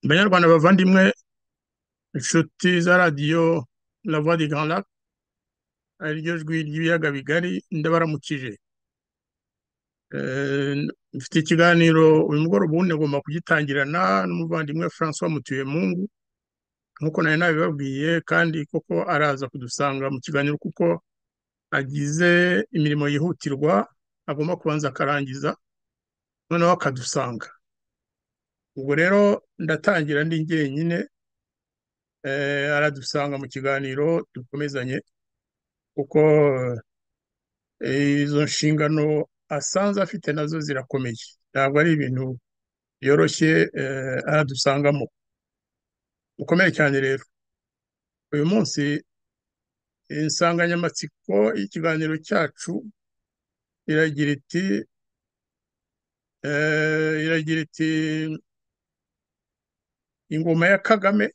banyarwanda bavandimwe inshuti za radiyo lava di Grand Lac ariryo jwi ry'ibiyaga bigari ndabaramukije Eh, mfite ikiganiro uyu mugoroba ubundi agomba kugitangirana n'umuvandimwe francois mutuyemungu nk'uko nari nabibabwiye kandi koko araza kudusanga mu kiganiro kuko agize imirimo yihutirwa agomba kubanza akarangiza noneho akadusanga ubwo rero ndatangira ndi jyenyine eh, aradusanga mu kiganiro dukomezanye kuko eh, izo nshingano asanzwe afite nazo zirakomeye ntabwo ari ibintu byoroshye eh, aradusangamo ukomeye cyane rero uyu munsi insanganyamatsiko y'ikiganiro cyacu iragira iti eh, iragira iti ingoma ya kagame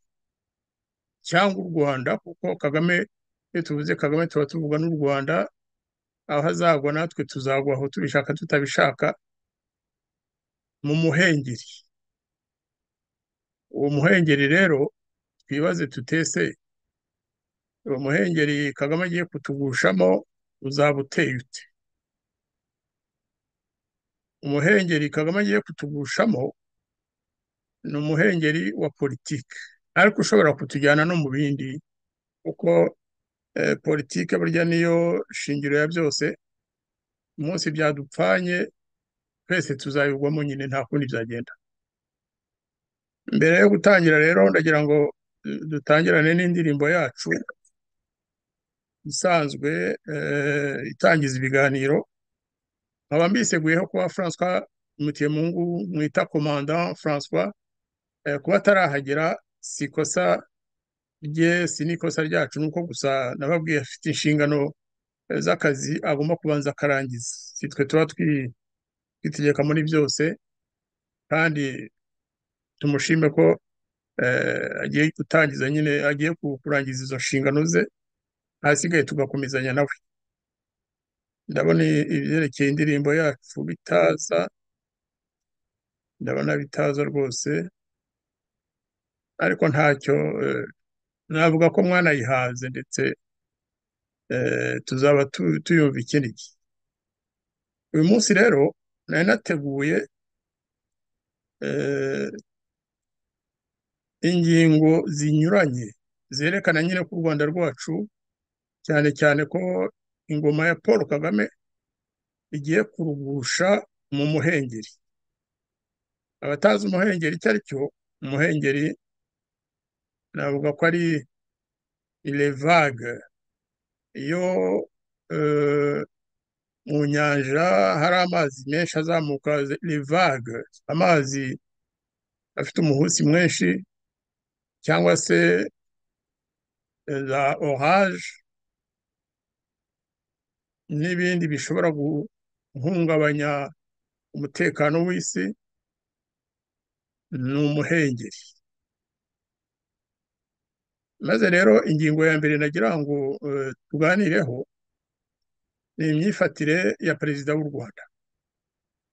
cyangwa u rwanda kuko kagame iyo tuvuze kagame tuba tuvuga n'u rwanda aho azagwa natwe tuzagwa aho tubishaka tutabishaka mu muhengeri uwo muhengeri rero twibaze tutese uwo muhengeri kagame agiye kutugushamo uzaba uteye ute umuhengeri kagame agiye kutugushamo ni umuhengeri wa politiki ariko ushobora kutujyana no mu bindi kuko eh, politiki burya niyo shingiro ya byose umunsi byadupfanye twese tuzabigwamo nyine nta kundi byagenda mbere yo gutangira rero ndagira ngo eh, dutangirane n'indirimbo yacu isanzwe eh, itangiza ibiganiro nkaba mbiseguyeho kuba François Mutiyemungu mwita commandant François eh, kuba atarahagera si ikosa rye si n'ikosa ryacu ni uko gusa nababwiye afite inshingano eh, z'akazi agomba kubanza akarangiza si twe tuba twi- twitegeka muri byose kandi tumushime ko eh, agiye gutangiza nyine agiye ku- kurangiza izo nshingano ze ahasigaye tugakomezanya nawe ndabona i- ibyerekeye indirimbo yacu bitaza ndabona bitaza rwose ariko ntacyo eh, navuga ko mwanayihaze ndetse eh, tuzaba tu- tuyumva ikindi gihe uyu munsi rero nari nateguye eh, ingingo zinyuranye zerekana nyine ko u rwanda rwacu cyane cyane ko ingoma ya paul kagame igiye kurugusha mu muhengeri abatazi umuhengeri icyo ari cyo umuhengeri navuga ko ari ile vague iyo eh, mu nyanja hari amazi menshi azamuka ile vague amazi afite umuhutsi mwinshi cyangwa se za orage n'ibindi bishobora guhungabanya umutekano w'isi ni umuhengeri maze rero ingingo ya mbere nagira ngo eh, tuganireho ni imyifatire ya perezida w'u rwanda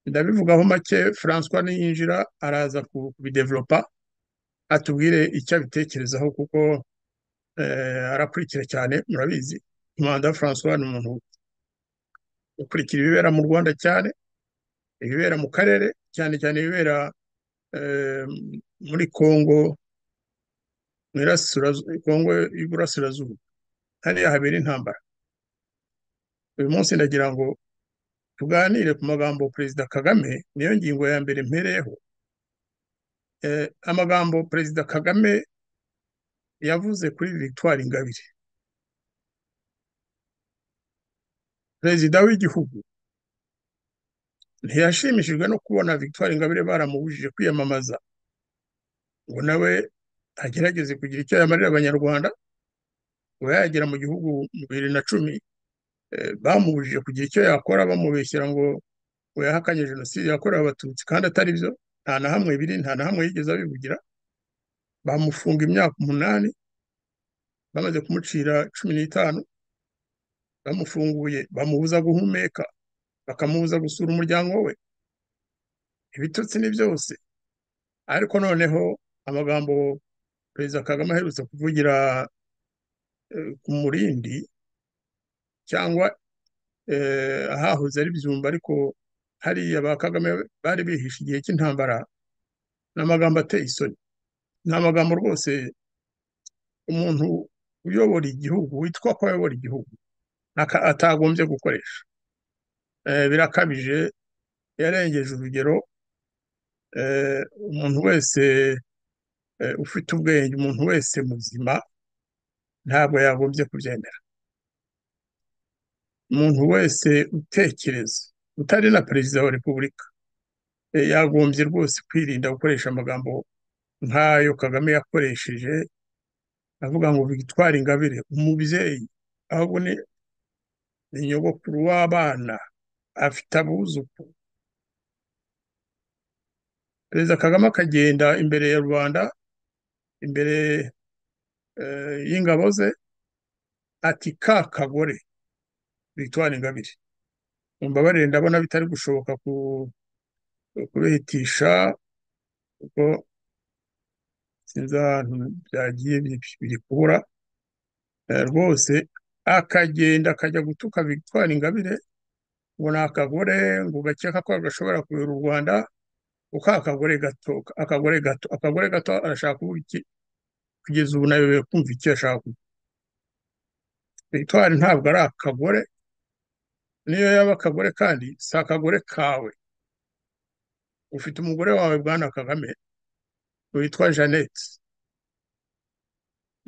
ndabivugaho make francois niyinjira araza ku- kubidevelopa atubwire icyo abitekerezaho kuko eh, arakurikira cyane murabizi manda francois ni umuntu ukurikira ibibera mu rwanda cyane ibibera mu karere cyane cyane ibibera eh, muri congo mu irasirazu- congo y'iburasirazuba hariya habera intambara uyu munsi ndagira ngo tuganire ku magambo perezida kagame niyo ngingo ya mbere mpereyeho eh, amagambo perezida kagame yavuze kuri victoire ingabire perezida w'igihugu ntiyashimishijwe no kubona victoire ingabire baramubujije kwiyamamaza ngo nawe agerageze kugira icyo yamarira abanyarwanda kuba yagera mu gihugu mu bibiri na cumi eh, bamubujije kugira icyo yakora bamubeshyira ngo ngo yahakanye jenoside yakorewe abatutsi kandi atari byo nta na hamwe biri nta na hamwe yigeze abivugira bamufunga imyaka umunani bamaze kumucira cumi n'itanu bamufunguye bamubuza guhumeka bakamubuza gusura umuryango we ibitutsi ni byose ariko noneho amagambo perezida kagame aherutse kuvugira ku murindi cyangwa ahahoze ari byumba ariko hariya ba kagame bari bihishe igihe cy'intambara ni amagambo ateye isoni ni amagambo rwose umuntu uyobora igihugu witwa ko ayobora igihugu atagombye gukoresha birakabije yarengeje urugero umuntu wese ufite ubwenge umuntu wese muzima ntabwo yagombye kubyemera umuntu wese utekereza utari na perezida wa repubulika yagombye rwose kwirinda gukoresha amagambo nk'ayo kagame yakoresheje avuga ngo bitwara ingabire umubyeyi ahubwo ni nyogokuru w'abana afite abuzukuru perezida kagame akagenda imbere ya rubanda imbere y'ingabo ze ati ka kagore bitwara ingabire mbabarire ndabona bitari gushoboka kubihitisha kuko sinzi ahantu byagiye biri kubura rwose akagenda akajya gutuka bitwara ingabire ngo ni akagore ngo ugakeka ko gashobora kuyobora u rwanda kuko akagore gato akagore gato akagore gato arashaka kuvuga iki kugeza ubu nawe kumva icyo ashaka victoire ntabwo ari akagore niyo yaba akagore kandi si akagore kawe ufite umugore wawe bwana kagame witwa jeannette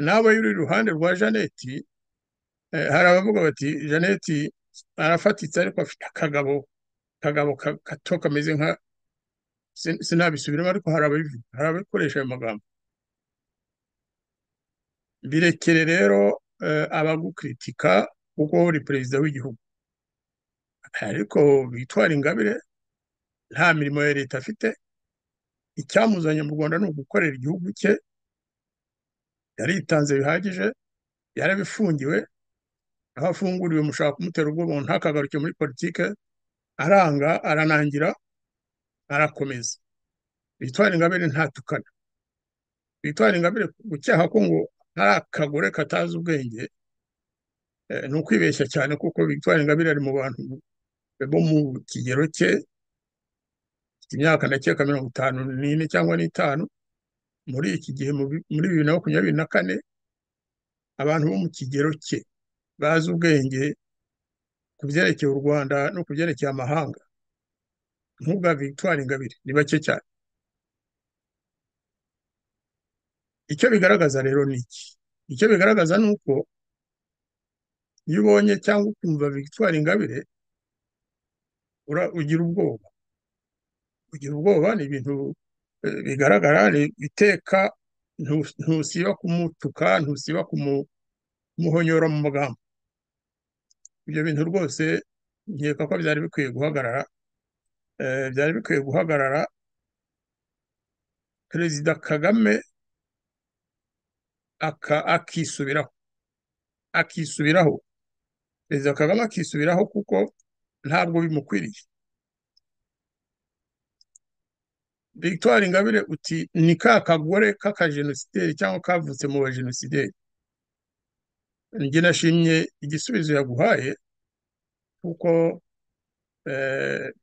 nawe uri iruhande rwa jeannette hari abavuga bati jeannette arafatitse ariko afite akagabo akagabo gato kameze nka sinabisubiramo ariko hari ababivuga hari ababikoresha ayo magambo birekere rero abagukritika kuko uri perezida w'igihugu ariko bitwara ingabire nta mirimo ya leta afite icyamuzanye mu rwanda ni ugukorera igihugu cye yaritanze bihagije yarabifungiwe aho afunguriwe mushaka kumutera ubwoba ntakagaruke muri politike aranga aranangira arakomeza bitwara ingabire ntatukana bitwara ingabire gucyaha ko ngo ari akagore katazi ubwenge ni ukwibeshya cyane kuko bitwara ingabire ari mu bantu bo mu kigero cye imyaka ndakeka mirongo itanu n'ine cyangwa n'itanu muri iki gihe muri bibiri na makumyabiri na kane abantu bo mu kigero cye bazi ubwenge ku byerekeye u rwanda no ku byerekeye amahanga nk'ubwa victoire ingabire ni bake cyane icyo bigaragaza rero ni iki icyo bigaragaza ni uko iyo ubonye cyangwa ukumva victoire ingabire ugira ubwoba kugira ubwoba ni ibintu bigaragara ni iteka ntusiba kumutuka ntusiba kumuhonyora mu magambo ibyo bintu rwose nkeka ko byari bikwiye guhagarara byari bikwiye guhagarara perezida kagame akisubiraho akisubiraho perezida kagame akisubiraho kuko ntabwo bimukwiriye victoire ingabire uti ni ka kagore k'akajenosideri cyangwa kavutse mu bajenosideri njye nashimye igisubizo yaguhaye kuko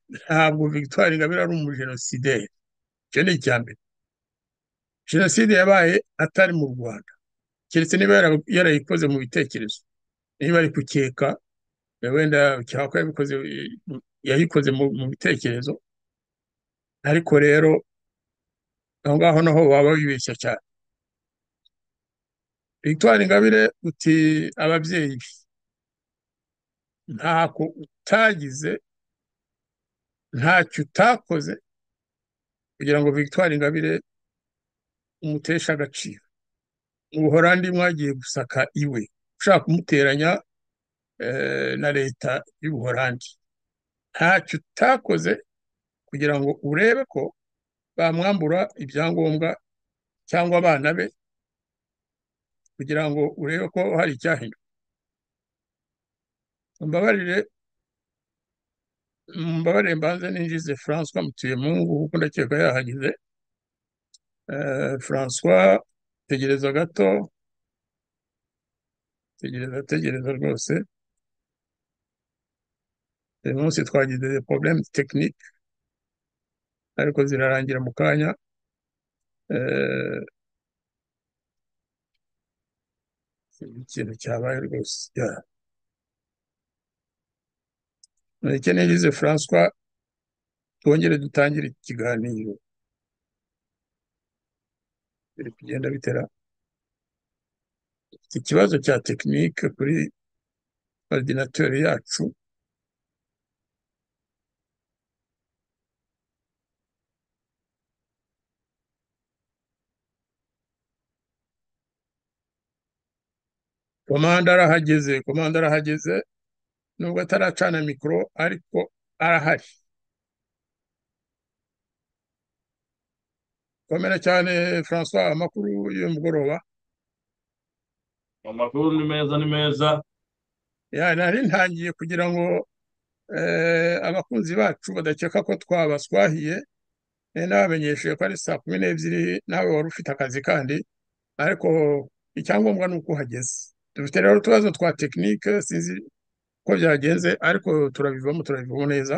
ntabwo victoire ingabire ari umujenosideri icyo ni icya mbere jenoside yabaye atari mu rwanda keretse niba yarayikoze mu bitekerezo niba ari kukeka wenda cyangwa ko yayikoze mu bitekerezo ariko rero aho ngaho naho waba wibeshya cyane victoire ingabire uti ababyeyi ntako utagize ntacyo utakoze kugira ngo victoire ingabire umuteshe agaciro mu buhorandi mwagiye gusaka iwe ushaka kumuteranya na leta y'ubuhorandi ntacyo utakoze kugira ngo urebe ko bamwambura ibyangombwa cyangwa abana be kugira ngo urebe ko hari icyahinduka mbabarire mbabarire mbanze ninjize francois mutuye mungu kuko ndakeka yahageze François tegereza gato tegereza tegereza rwose uyu munsi twagize porobulemu tekinike ariko zirarangira mu kanya ikintu cyabaye rwose icyo nigize François twongere dutangire ikiganiro biri kugenda bitera iki kibazo cya tekinike kuri ordinateri yacu komanda arahageze komanda arahageze nubwo ataracana mikoro ariko arahari komera cyane François amakuru y'umugoroba amakuru ni meza ni meza ya nari ntangiye kugira ngo eh, abakunzi bacu badakeka ko twabaswahiye eh, nabamenyesheje ko ari saa kumi n'ebyiri nawe wari ufite akazi kandi ariko icyangombwa ni uko uhageze dufite rero utubazo twa tekinike sinzi ko byagenze ariko turabivamo turabivamo neza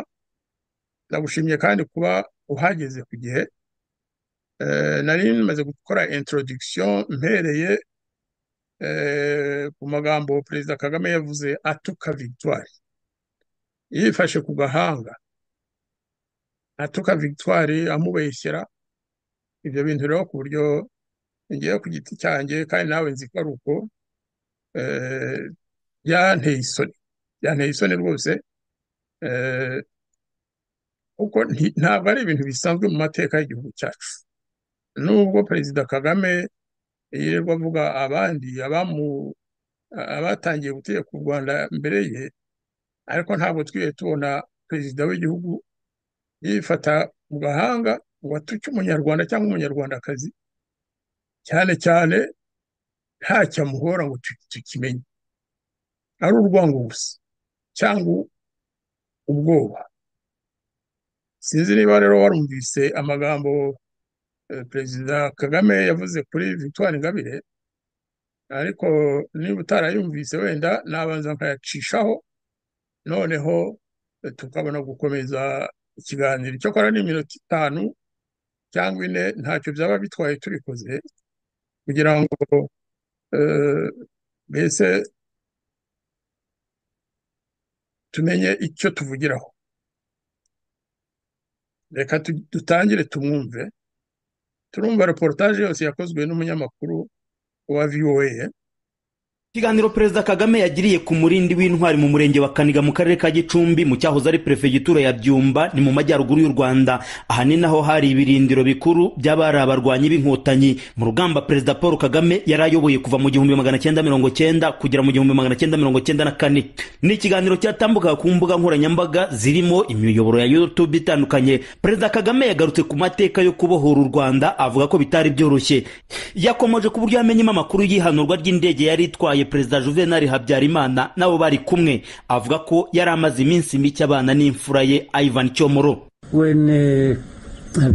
ndagushimye kandi kuba uhageze ku gihe Eh, nari maze gukora introduction mpereye eh, ku magambo perezida kagame yavuze atuka victoire yifashe ku gahanga atuka victoire amubeshyera ibyo bintu rero ku buryo ngiye ku giti cyanjye kandi nawe nzi ko ari uko eh, byanteye isoni byanteye isoni rwose eh, kuko nti- ntabwo ari ibintu bisanzwe mu mateka y'igihugu cyacu nubwo perezida kagame yirirwa avuga abandi abamu abatangiye gutegeka u Rwanda mbere ye ariko ntabwo twigeze tubona perezida w'igihugu yifata mu gahanga ngo atuke umunyarwanda cyangwa umunyarwandakazi cyane cyane ntacyo amuhora ngo tu- tukimenye ari urwango gusa cyangwa ubwoba sinzi niba rero warumvise amagambo eh, perezida kagame yavuze kuri victoire ingabire ariko niba utarayumvise wenda nabanza nkayacishaho noneho eh, tukabona gukomeza ikiganiro icyakora ni iminota itanu cyangwa ine ntacyo byaba bitwaye tubikoze kugira ngo eh, mbese tumenye icyo tuvugiraho reka tu- dutangire tumwumve turumva reportage yose yakozwe n'umunyamakuru wa VOA Ikiganiro Perezida Kagame yagiriye ku murindi w'intwari mu murenge wa Kaniga mu karere ka Gicumbi mu cyahoze ari perefegitura ya Byumba ni mu majyaruguru y'u Rwanda ahanini aho hari ibirindiro bikuru by'abari abarwanyi b'inkotanyi mu rugamba Perezida Paul Kagame yari ayoboye kuva mu gihumbi magana cyenda mirongo cyenda kugera mu gihumbi magana cyenda mirongo cyenda na kane ni ikiganiro cyatambukaga ku mbuga nkoranyambaga zirimo imiyoboro ya YouTube itandukanye Perezida Kagame yagarutse ku mateka yo kubohora u Rwanda avuga ko bitari byoroshye yakomoje ku buryo yamenyemo amakuru y'ihanurwa ry'indege yari itwaye perezida juvenal habyarimana nabo bari kumwe avuga ko yari amaze iminsi mike abana n'imfura ye ivan cyomoro When uh,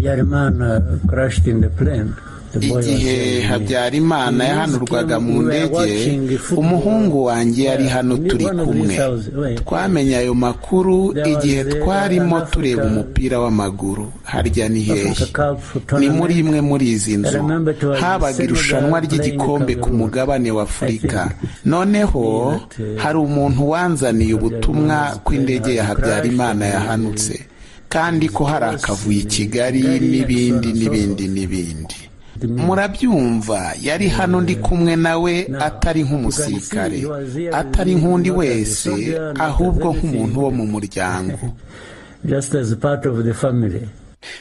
Habyarimana crashed in the plane, the boy was igihe yelling, habyarimana "You yahanurwaga came- mu you were ndege watching the football." umuhungu wanjye yari Yeah, hano in turi one of kumwe these houses, wait. twamenye ayo makuru There igihe was, uh, twarimo an Africa- tureba umupira w'amaguru harya ni hehe Africa Cup ni tournament. muri imwe muri izi I nzu remember it was habaga Senegal irushanwa playing ry'igikombe ku Cameroon. mugabane wa afurika I think noneho that, uh, hari umuntu wanzaniye ubutumwa ko indege ya habyarimana yahanutse kandi ko hari akavuyo i kigali n'ibindi n'ibindi n'ibindi murabyumva yari hano ndi kumwe nawe atari nk'umusirikare atari nk'undi wese ahubwo nk'umuntu wo mu muryango Just as part of the family.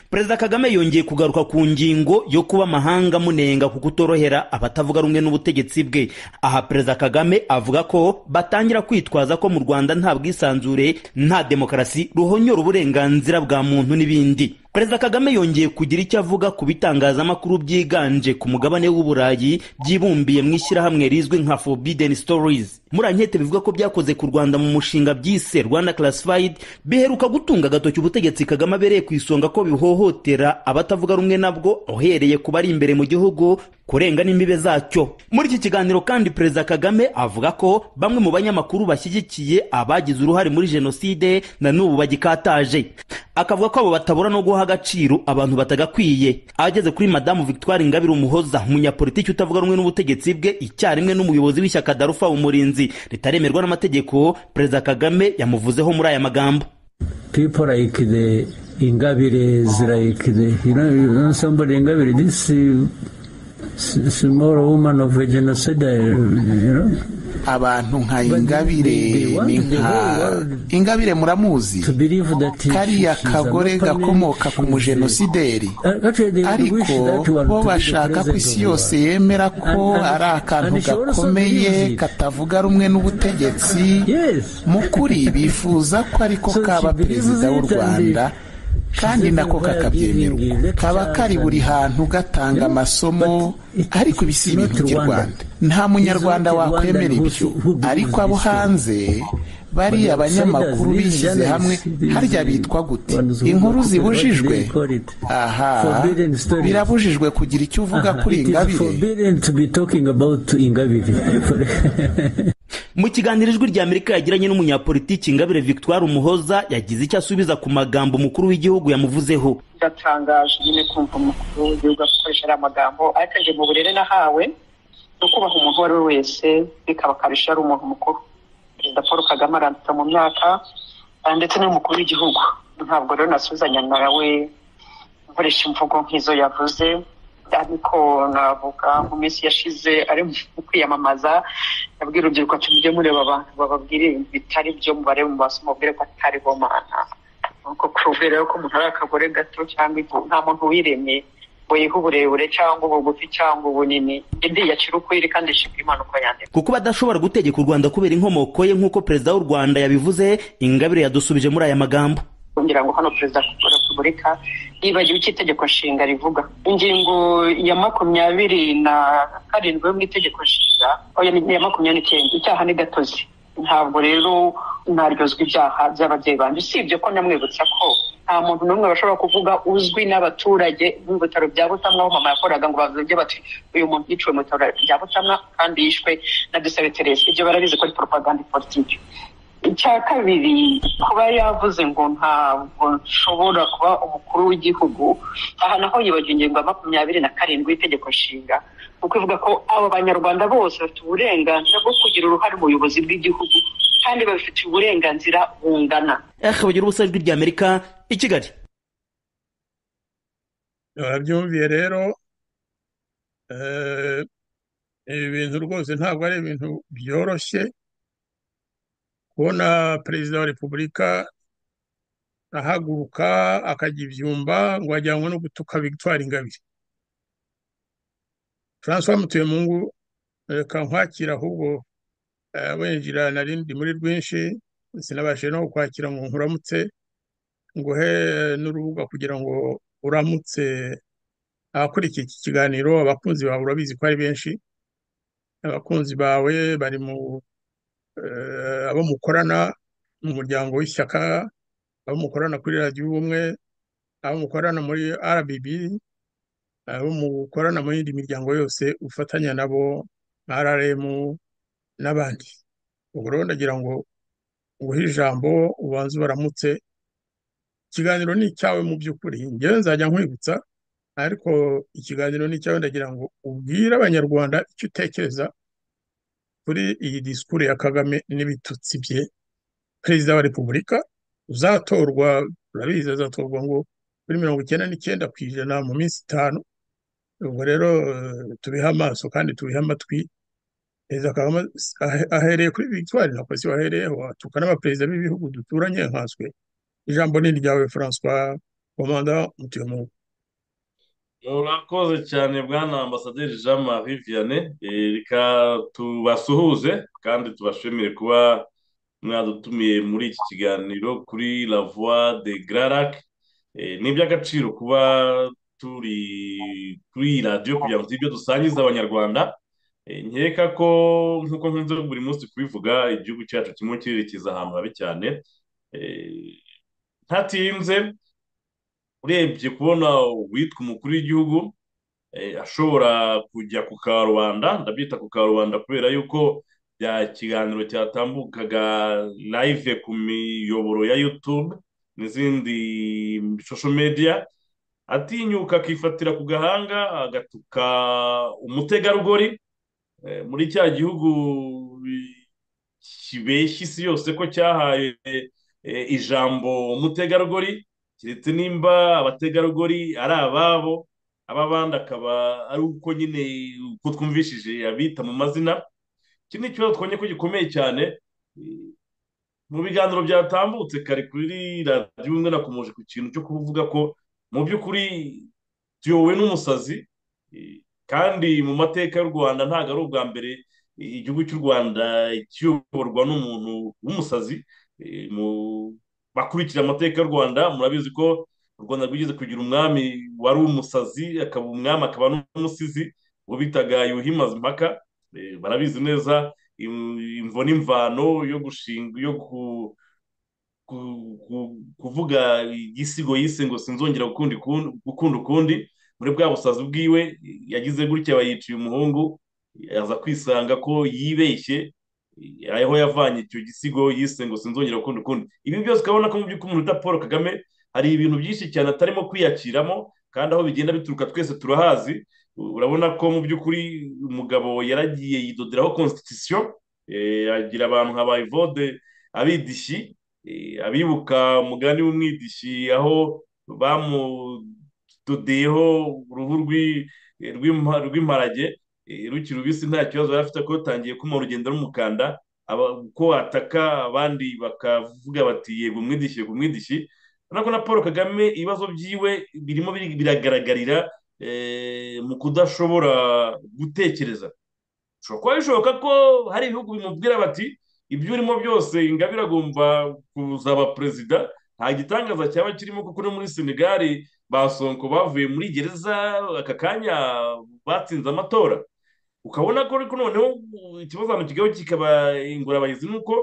perezida kagame yongeye kugaruka ku ngingo yo kuba amahanga amunenga ku kutorohera abatavuga rumwe n'ubutegetsi bwe aha perezida kagame avuga ko batangira kwitwaza ko mu rwanda nta bwisanzure nta demokarasi ruhonyora uburenganzira bwa muntu n'ibindi perezida kagame yongeye kugira icyo avuga ku bitangazamakuru byiganje ku mugabane w'uburayi byibumbiye mu ishyirahamwe rizwi nka forbidden stories muri ankete bivuga ko byakoze ku rwanda mu mushinga byise rwanda classified biheruka gutunga agatoki ubutegetsi kagame abereye ku isonga ko bihohotera abatavuga rumwe nabwo uhereye ku bari imbere mu gihugu kurenga n'imbibe zacyo muri iki kiganiro kandi perezida kagame avuga ko bamwe mu banyamakuru bashyigikiye abagize uruhare muri jenoside na n'ubu bagikataje akavuga ko abo batabura no guha agaciro abantu batagakwiye ageze kuri madamu victoire ingabire umuhoza umunyapolitiki utavuga rumwe n'ubutegetsi bwe icyarimwe n'umuyobozi w'ishyaka darufa umurinzi ritaremerwa n'amategeko perezida kagame yamuvuzeho muri aya magambo People like the Ingabire is like the, you know, you know somebody Ingabire, this uh, s- small woman of a genocide, uh, you know, abantu nka ingabire ni nka ingabire muramuzi to believe that she- kariya she's a kagore local man, gakomoka ku she's a- mujenosideri Uh, actually, they wish ariko that one bo to be the bashaka ko president isi of the yose world. yemera ko And- and- ari akantu and she also gakomeye believes it. katavuga rumwe n'ubutegetsi Yes. mu kuri bifuza ko ariko So she kaba believes perezida w'u it and rwanda she kandi doesn't nako wear kakabyemerwa giving lectures kaba kari buri hantu gatanga Yeah, amasomo but it- ariko ibi si it's ibintu not by'u Rwanda. rwanda nta It's munyarwanda not Rwanda wakwemera who- ibyo who believes ariko abo this thing. hanze bariya abanyamakuru bishyize hamwe harya bitwa gute inkuru zibujijwe aha birabujijwe kugira icyo uvuga kuri ingabire mu kiganiro ijwi rya amerika yagiranye n'umunyapolitiki ingabire victoire umuhoza yagize icyo asubiza ku magambo umukuru w'igihugu yamuvuzeho byatangaje nyine kumva umukuru w'igihugu akoresha ariya magambo ariko njye mu burere nahawe ni ukubaha umuntu uwo ari we wese bikaba akarusha ari umuntu mukuru perezida paul kagame aranditse mu myaka ah, ndetse n'umukuru w'igihugu ntabwo rero nasuzanya nawe nkoresha imvugo nk'izo yavuze ariko navuga mu minsi yashize ari mu kwiyamamaza yabwira urubyiruko ati mujye mureba abantu bababwire ibintu bitari byo mubarebe mu maso mubwire ko atari bo mana nuko kubwira rero ko umuntu ari akagore gato cyangwa ifu nta muntu wiremye ngo yihe uburebure cyangwa ubugufi cyangwa ubunini indi yacira ukwiri kandi ishimira impanuka yandika kuko badashobora gutegeka u rwanda kubera inkomoko ye nk'uko perezida w'u rwanda yabivuze ingabire yadusubije muri aya magambo kugira ngo hano perezida wa repubulika yibagiwe icyo itegeko nshinga rivuga ingingo ya makumyabiri na karindwi yo mu itegeko nshinga oya ni iya makumyabiri n'icyenda icyaha ni gatozi ntabwo rero naryozwa ibyaha by'ababyeyi banjye usibye ko namwibutsa ko nta muntu n'umwe bashobora kuvuga uzwi n'abaturage mu bitaro bya butamwa aho mama yakoraga ngo bavuge bati uyu muntu yiciwe mu bitaro bya butamwa kandi yishwe na dusabe teresi ibyo barabizi ko ari poropaganda politiki icya kabiri kuba yavuze ngo ntabwo nshobora kuba umukuru w'igihugu aha naho yibagiwe ingingo ya makumyabiri na karindwi y'itegeko nshinga kuko ivuga ko abo banyarwanda bose bafite uburenganzira bwo kugira uruhare mu buyobozi bw'igihugu kandi babifitiye uburenganzira bungana ehe bagira ubusa ijwi rya amerika i kigali barabyumviye rero eh, ibi bintu rwose ntabwo ari ibintu byoroshye kubona perezida wa repubulika ahaguruka akajya ibyumba ngo ajyanwe no gutuka victoire ingabire francois mutuyemungu reka nkwakira ahubwo eh, winjira nari ndi muri rwinshi sinabashije no kukwakira ngo nkuramutse nguhe n'urubuga kugira ngo uramutse abakurikiye iki kiganiro abakunzi bawe urabizi ko ari benshi abakunzi bawe bari mu eh, abo mukorana mu muryango w'ishyaka abo mukorana kuri radiyo ubumwe abo mukorana muri RBB abo mukorana mu yindi miryango yose ufatanya nabo nka RRM n'abandi ubwo rero ndagira ngo nguhe ijambo ubanze ubaramutse ikiganiro ni icyawe mu by'ukuri ngewe nzajya nkwibutsa ariko ikiganiro ni icyawe ndagira ngo ubwire abanyarwanda icyo utekereza kuri iyi disikuru ya kagame n'ibitutsi bye perezida wa repubulika uzatorwa urabizi azatorwa ngo kuri mirongo icyenda n'icyenda ku ijana mu minsi itanu ubwo rero eh, tubihe amaso kandi tubihe amatwi perezida kagame ahe- ahereye kuri victoire na polisi wahereyeho atuka n'abaperezida b'ibihugu duturanye nkaswe ijambo ni iryawe francois komanda mutuyemo murakoze cyane bwana ambasaderi jean marie vianney Eh, reka tubasuhuze kandi tubashimire kuba mwadutumiye muri iki kiganiro kuri la voix de grarac ni iby'agaciro kuba turi kuri iyi radiyo kugira ngo ibyo dusangiza abanyarwanda nkeka ko nk'uko nkunze buri munsi kubivuga igihugu cyacu kimwe kirerekeza ahantu habi cyane ntatinze urebye kubona uwitwa umukuru w'igihugu ashobora kujya ku karubanda ndabyita ku karubanda kubera yuko bya kiganiro cyatambukaga live ku miyoboro ya yutube n'izindi shosho mediya atinyuka akifatira ku gahanga agatuka umutegarugori muri cya gihugu kibeshya isi yose ko cyahaye ijambo umutegarugori keretse nimba abategarugori ari ababo ab'abandi akaba ari uko nyine uko twumvishije abita mu mazina iki ni ikibazo twonye ko gikomeye cyane mu biganiro byatambutse kare kuri radiyo umwe nakomeje ku kintu cyo kuvuga ko mu by'ukuri tuyobowe n'umusazi kandi mu mateka y'u rwanda ntabwo ari ubwa mbere igihugu cy'u rwanda kiyoborwa n'umuntu w'umusazi bakurikira amateka y'u rwanda murabizi ko u rwanda rwigeze kugira umwami wari umusazi akaba umwami akaba n'umusizi uwo bitaga yuhi mazimpaka barabizi neza imvo n'imvano yo gushinga yo kuvuga igisigo yise ngo sinzongera gukunda ukundi muri bwa busazi bwiwe yagize gutya bayiciye umuhungu aza kwisanga ko yibeshye aho yavanye icyo gisigo yise ngo sinzongera gukunda ukundi ibi byose ukabona ko mu by'ukuri umuntu uta paul kagame hari ibintu byinshi cyane atarimo kwiyakiramo kandi aho bigenda bituruka twese turahazi urabona ko mu by'ukuri umugabo yaragiye yidoderaho constitution agira abantu nka bayivode abidishyi abibuka umugani w'umwidishyi aho bamudodeyeho uruhu rw'imparage rukiri rubisi nta kibazo yari afite ko rutangiye kuma urugendo rumukanda ko ataka abandi bakavuga bati yego umwidishyi yego umwidishyi urabona ko na paul kagame ibibazo byiwe birimo biragaragarira mu kudashobora gutekereza ushobora kuba bishoboka ko hari ibihugu bimubwira bati ibyo urimo byose ingabire agomba kuzaba perezida nta gitangaza cyaba kirimo kuko no muri senegali basonko bavuye muri gereza aka kanya batsinze amatora ukabona ko ariko noneho ikibazo hano kigaho kikaba ingorabahizi ni uko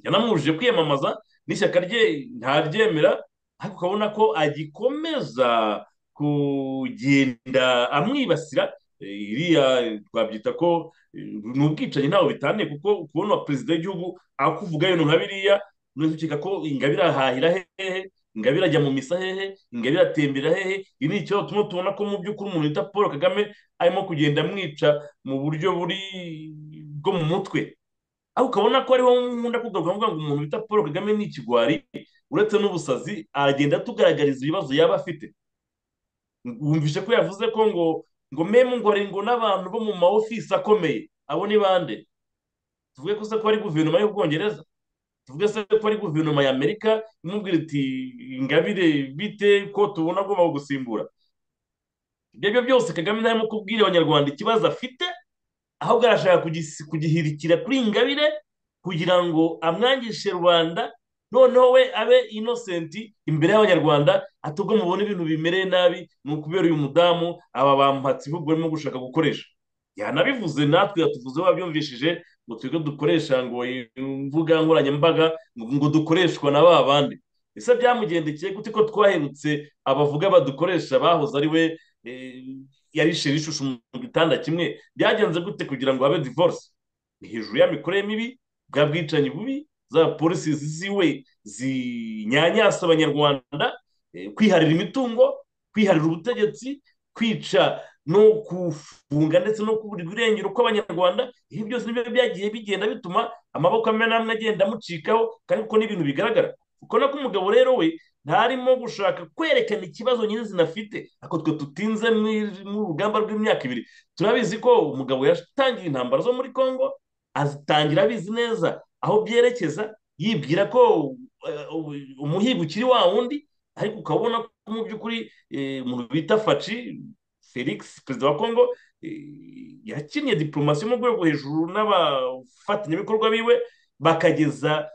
yanamubujije kwiyamamaza n'ishyaka rye ntaryemera ariko ukabona ko agikomeza kugenda amwibasira iriya twabyita ko ni ubwicanyi ntawe bitaniye kuko kubona perezida w'igihugu akuvuga ibintu nka biriya none ukeka ko ingabire ahahira hehe ingabire ajya mu misa hehe ingabire atembera hehe iyi ni ikibazo tumwe tubona ko mu by'ukuri umuntu wita paul kagame arimo kugenda amwica mu buryo buri bwo mu mutwe aho ukabona ko ariho nkunda kugaruka mvuga ngo umuntu wita paul kagame ni ikigwari uretse n'ubusazi aragenda atugaragariza ibibazo yaba afite wumvise ko yavuze ko ngo ngo memu ngo ngo n'abantu bo mu ma ofisi akomeye abo ni bande tuvuge ko se ko ari guverinoma y'ubwongereza tuvuge se ko ari guverinoma y'amerika imubwira iti ingabire bite ko tubona agomba gusimbura ibyo byo byose kagame ntarimo kubwira abanyarwanda ikibazo afite ahubwo arashaka kugihirikira kuri ingabire kugira ngo amwangishe rubanda noneho we abe inosenti imbere y'abanyarwanda atubwo mubona ibintu bimereye nabi ni ukubera uyu mudamu aba bamuhatse ibihugu barimo gushaka gukoresha yanabivuze natwe yatuvuze babyumvishije ngo twiga dukoresha ngo imbuga nkoranyambaga ngo dukoreshwa na ba bandi ese byamugendekeye gute ko twaherutse abavuga badukoresha bahoze ari we yarishe rishushe mu gitanda kimwe byagenze gute kugira ngo habe divorce ni hejuru y'amikorere mibi bwa bwicanyi bubi za polisi ziwe zinyanyasa abanyarwanda kwiharira imitungo kwiharira ubutegetsi kwica no kufunga ndetse no kuburirwa irengero kw'abanyarwanda ibi byose nibyo byagiye bigenda bituma amaboko amwe n'amwe agenda amucikaho kandi kuko n'ibintu bigaragara kuko nako umugabo rero we ntarimo gushaka kwerekana ikibazo nyirizina afite ako twe tutinze mu rugamba rw'imyaka ibiri turabizi ko umugabo yatangiye intambara zo muri congo azitangira abizi neza aho byerekeza yibwira ko umuhigo ukiri wa wundi ariko ukabona ko mu by'ukuri umuntu bita faci felix perezida wa congo yakinnye diporomasi yo mu rwego hejuru n'abafatanyabikorwa biwe bakageza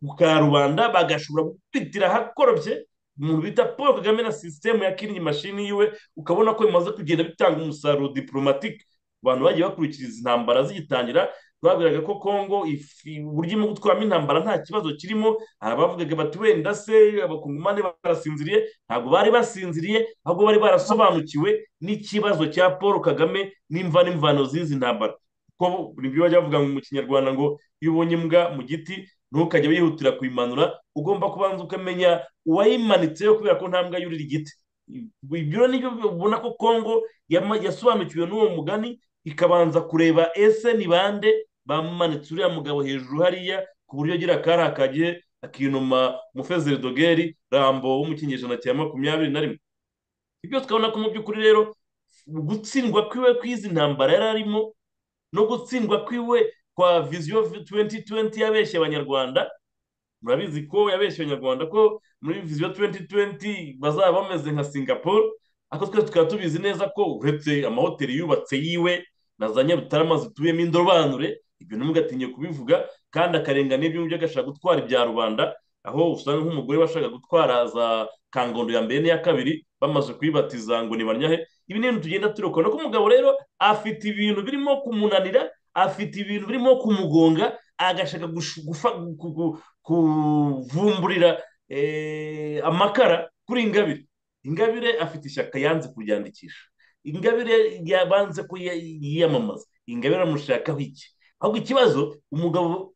ku karubanda bagashobora gukwitira ahakorobye umuntu bita paul kagame na sisitemu yakinnye imashini yiwe ukabona ko bimaze kugenda bitanga umusaruro diporomatike abantu bagiye bakurikiriza intambara zigitangira bagaragara ko kongo uburyo irimo gutwaramo intambara nta kibazo kirimo hari abavugaga bati wenda se abakungumane barasinziriye ntabwo bari basinziriye ahubwo bari barasobanukiwe n'ikibazo cya paul kagame n'imva n'imvano z'izi ntambara kuko buri byo bajya bavuga mu kinyarwanda ngo iyo ubonye imbwa mu giti ntukajye wihutira kuyimanura ugomba kubanza ukamenya uwayimanitseho kubera ko nta mbwa yurira igiti ibyo nibyo ubona ko kongo yasobanukiwe n'uwo mugani ikabanza kureba ese ni bande bamanitse uriya mugabo hejuru hariya ku buryo agira akari akagihe akinuma umufezeri dogeri rambo w'umukinyejana cya makumyabiri na rimwe ibyo tukabona ko mu by'ukuri rero gutsindwa kwiwe kw'izi ntambara yari arimo no gutsindwa kwiwe kwa viziyo tuwenti tuwenti yabeshye abanyarwanda murabizi ko yabeshye abanyarwanda ko muri viziyo tuwenti tuwenti bazaba bameze nka singapore ariko twese tukaba tubizi neza ko uretse amahoteli yubatse yiwe na za nyarutarama zituyemo indobanure ibyo ntimugatinye kubivuga kandi akarengana ibyo ngibyo agashaka gutwara ibya rubanda aho usanga nk'umugore washaka gutwara za kangondo ya mbere n'iya kabiri bamaze kuyibatiza ngo nibanyahe ibi ni ibintu tugenda turukora nuko umugabo rero afite ibintu birimo kumunanira afite ibintu birimo kumugonga agashaka kuvumburira amakara kuri ingabire ingabire afite ishyaka yanze kuryandikisha ingabire yabanze kuyiyamamaza ingabire amushakaho iki ahubwo ikibazo umugabo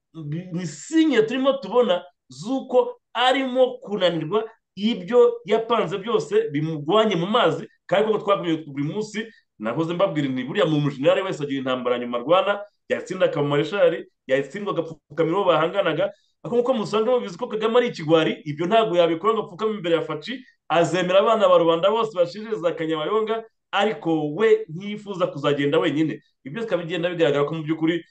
ni sinye turimo tubona z'uko arimo kunanirwa ibyo yapanze byose bimugwanye mu mazi kandi kuko twabwiye buri munsi nahoze mbabwira nti buriya mu mushinga wese agira intambara nyuma arwana yatsinda akamareshari yatsindwa agapfukama uwo bahanganaga ariko nk'uko musanga mubizi ko kagame ari ikigwari ibyo ntabwo yabikora ngo apfukame imbere ya faci azemera abana ba rubanda bose bashiririza akanyabayonga ariko we ntiyifuza kuzagenda wenyine ibyo bigenda bigaragara ko mu by'ukuri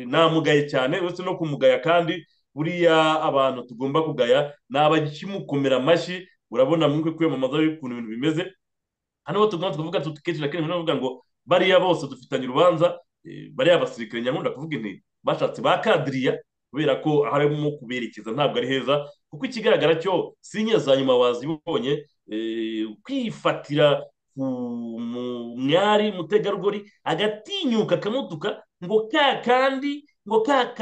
namugaye cyane uretse no kumugaya kandi buriya abantu tugomba kugaya ni abakimukomera amashyi urabona mu kwiyamamaza ukuntu ibintu bimeze hano tugomba tukavuga tuti kenshi na kenshi bavuga ngo bariya bose dufitanye urubanza bariya basirikare nyamwunda kuvuga intego bashatse bakadiriya kubera ko harimo kuberekeza ntabwo ari heza kuko ikigaragara cyo sinye za nyuma wazibonye kwifatira mwari mutegarugori agatinyuka akamutuka ngo ka kandi ngo ka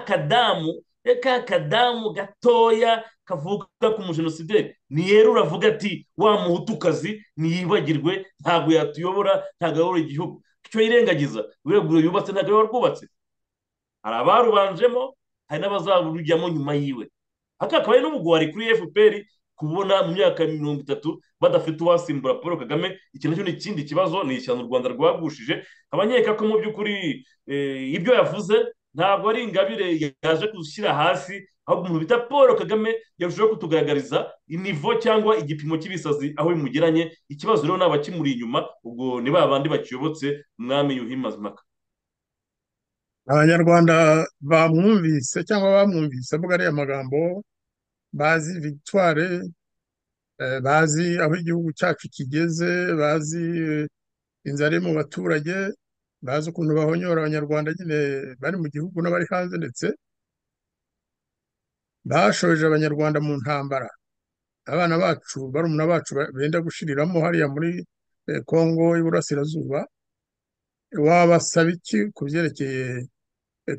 kadamu ka kadamu gatoya kavuga ku mujenosideri niyera uravuga ati wa muhutukazi ntiyibagirwe ntabwo yatuyobora ntabwo ayobora igihugu icyo yirengagiza buriya yubatse ntabwo yaba rwubatse hari abarubanjemo hari n'abazarujyamo nyuma yiwe aka akaba ari n'ubugwari kuri fpr kubona mu myaka mirongo itatu badafite uwasimbura paul kagame iki nacyo ni ikindi kibazo ni ishyano u rwanda rwagushije abanyeka ko mu by'ukuri ibyo yavuze ntabwo ari ingabire yaje gushyira hasi ahubwo umuntu bita paul kagame yarushaho kutugaragariza inivo cyangwa igipimo cy'ibisazi aho bimugeranye ikibazo rero naba kimuri inyuma ubwo ni ba bandi bakiyobotse umwami yuhi mazimaka abanyarwanda bamwumvise cyangwa bamwumvise avuga ariya magambo bazi victoire bazi aho igihugu cyacu kigeze bazi inzara iri mu baturage bazi ukuntu bahonyora abanyarwanda nyine bari mu gihugu n'abari hanze ndetse bashoje abanyarwanda mu ntambara abana bacu barumuna bacu benda gushiriramo hariya muri kongo y'iburasirazuba wabasaba iki ku byerekeye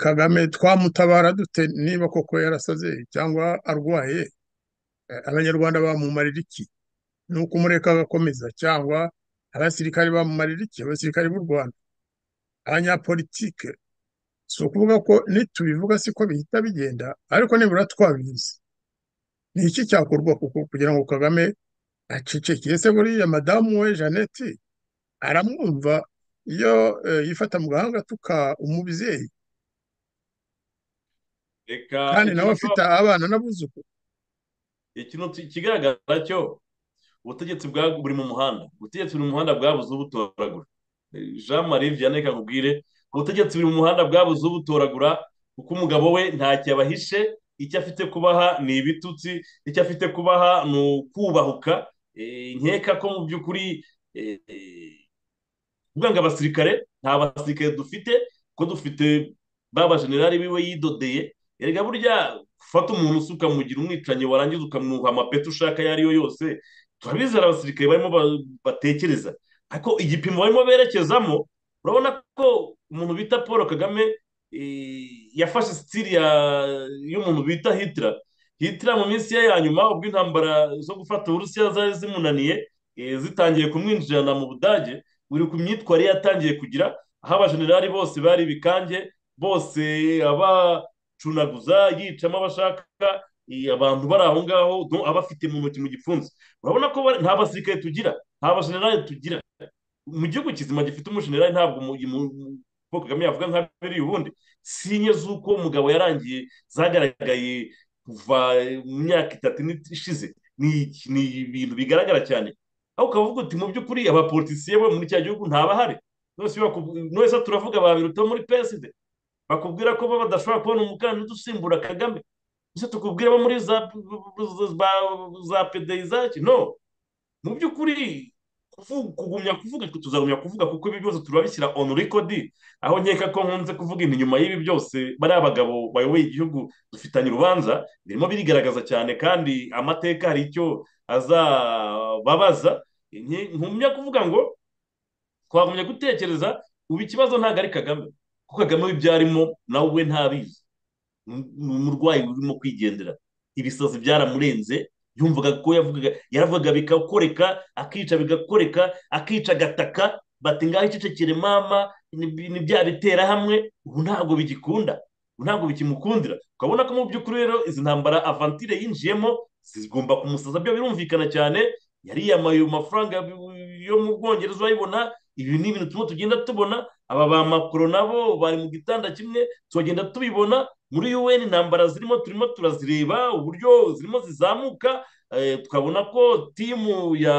kagame twamutabara dute niba koko yarasaze cyangwa arwaye abanyarwanda bamumarira iki ni ukumureka agakomeza cyangwa abasirikare bamumarira iki abasirikare b'u rwanda abanyapolitike si ukuvuga ko nitubivuga siko bihita bigenda ariko nibura twabizi ni iki cyakorwa kuko kugira ngo kagame acecekeye se buriya madamu we jeannette aramwumva iyo yifata mu gahanga tuka umubyeyi kandi nawe afite abana n'abuzukuru ikintu kigaragara cyo ubutegetsi buri mu muhanda ubutegetsi buri mu muhanda bwabuze ubutoragura jean marie vianney kakubwire ubutegetsi buri mu muhanda bwabuze ubutoragura kuko umugabo we ntacyo abahishe icyo afite kubaha ni ibitutsi icyo afite kubaha ni ukubahuka nkeka ko mu by'ukuri kuvuga ngo abasirikare nta basirikare dufite ko dufite ba bajenerali biwe yidodeye erega burya ufata umuntu usuka mugira umwicanyi warangiza ukamuha amapeti ushaka ayo ariyo yose turabizera abasirikare barimo batekereza ariko igipimo barimo berekezamo urabona ko umuntu bita paul kagame yafashe sitiri y'umuntu bita hitira hitira mu minsi ye ya nyuma ubwo intambara zo gufata uburusiya zari zimunaniye zitangiye kumwinjirana mu budage buri ku myitwarire yatangiye kugira aho abajenerali bose bari ibikange bose abacunaguza yicamo abashaka abantu bari aho ngaho abafite mu ntoki mu gipfunsi urabona ko nta basirikare tugira nta bajenerali tugira mu gihugu kizima gifite umujenerali ntabwo paul kagame yavuga nka biriya ubundi sinye z'uko umugabo yarangiye zagaragaye kuva mu myaka itatu ishize ni ibintu bigaragara cyane aho ukavuga uti mu by'ukuri abapolitisiye bo muri cya gihugu ntabahari nose turavuga ba biruta muri peside bakubwira ko bo badashobora kubona umukandida usimbura kagame ese tukubwira bo muri za pedeyizaki no mu by'ukuri kugumya kuvuga tuzagumya kuvuga kuko ibi byose turabishyira onu rekodi aho nkeka ko nkunze kuvuga inyuma nyuma y'ibi byose bariya bagabo bayoboye igihugu dufitanye urubanza birimo birigaragaza cyane kandi amateka hari icyo azababaza nkumya kuvuga ngo twagumya gutekereza ubu ikibazo ntabwo ari kagame kuko kagame w'ibyarimo nawe we ntabizi ni umurwayi urimo kwigendera ibisazi byaramurenze yumvaga ko yavugaga yaravugaga bigakoreka akica bigakoreka akica agataka bati ngaho icecekere mama ni bya bitera hamwe ubu ntabwo bigikunda ubu ntabwo bikimukundira ukabona ko mu by'ukuri rero izi ntambara avantire yinjiyemo zigomba kumusaza byo birumvikana cyane yariyamaye amafaranga yo mu bwongereza urayibona ibi ni ibintu tumwe tugenda tubona aba ba makoro nabo bari mu gitanda kimwe tugenda tubibona muri un intambara zirimo turimo turazireba uburyo zirimo zizamuka tukabona ko timu ya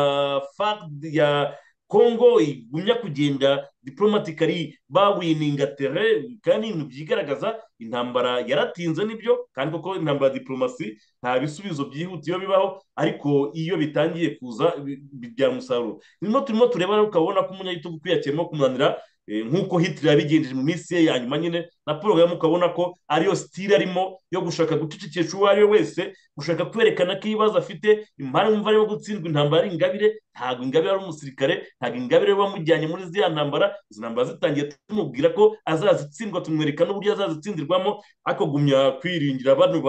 ya kongo igumya kugenda diporomatikari bawininga tere kandi ibintu byigaragaza intambara yaratinze nibyo kandi koko intambara ya diporomasi nta bisubizo byihuta iyo bibaho ariko iyo bitangiye kuza bibyara umusaruro birimo turimo tureba ukabona ko umunyagitugu kwiyakiyemo kumunanira nk'uko hitler yabigenjeje mu minsi ye ya nyuma nyine na paul kagame ukabona ko ariyo sitire arimo yo gushaka gucecekesha uwo ari we wese gushaka kwerekana ko ibibazo afite impamvu mva yo gutsindwa intambara ari ingabire ntabwo ingabire ari umusirikare ntabwo ingabire wamujyanye muri ziriya ntambara izi ntambara zitangiye tumubwira ko azazitsindwa tumwereka n'uburyo azazitsindirwamo ariko gumya kwiringira bano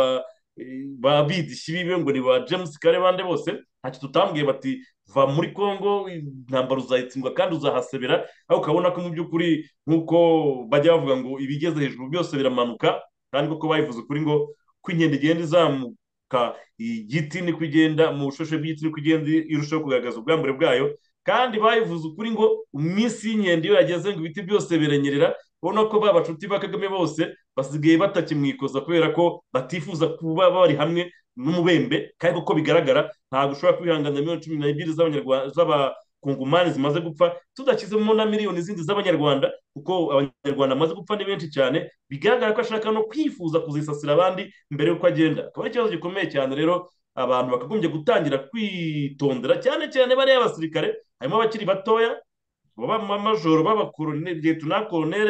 ba bidishyi bibe ngo ni ba james kare bande bose ntacyo tutambwiye bati va muri congo intambara uzayitsindwa kandi uzahasebera aho ukabona ko mu by'ukuri nk'uko bajya bavuga ngo ibigeze hejuru byose biramanuka kandi kuko bayivuze ukuri ngo ko inkende igenda izamuka igiti niko igenda mu bushoshe bw'igiti niko igenda irushaho kugaragaza ubwambure bwayo kandi bayivuze ukuri ngo iminsi y'inkende iyo yageze ngo ibiti byose birenyerera ubona ko ba bacuti ba kagame bose basigaye batakimwikoza kubera ko batifuza kuba bari hamwe n'umubembe kandi kuko bigaragara ntabwo ushobora kwihanganira miliyoni cumi n'ebyiri z'abakungumani zimaze gupfa tudashyizemo na miliyoni zindi z'abanyarwanda kuko abanyarwanda bamaze gupfa ni benshi cyane bigaragara ko ashaka no kwifuza kuzisasira abandi mbere y'uko agenda akaba ari ikibazo gikomeye cyane rero abantu bakagombye gutangira kwitondera cyane cyane bariya abasirikare harimo abakiri batoya b'amajoro b'abakoronere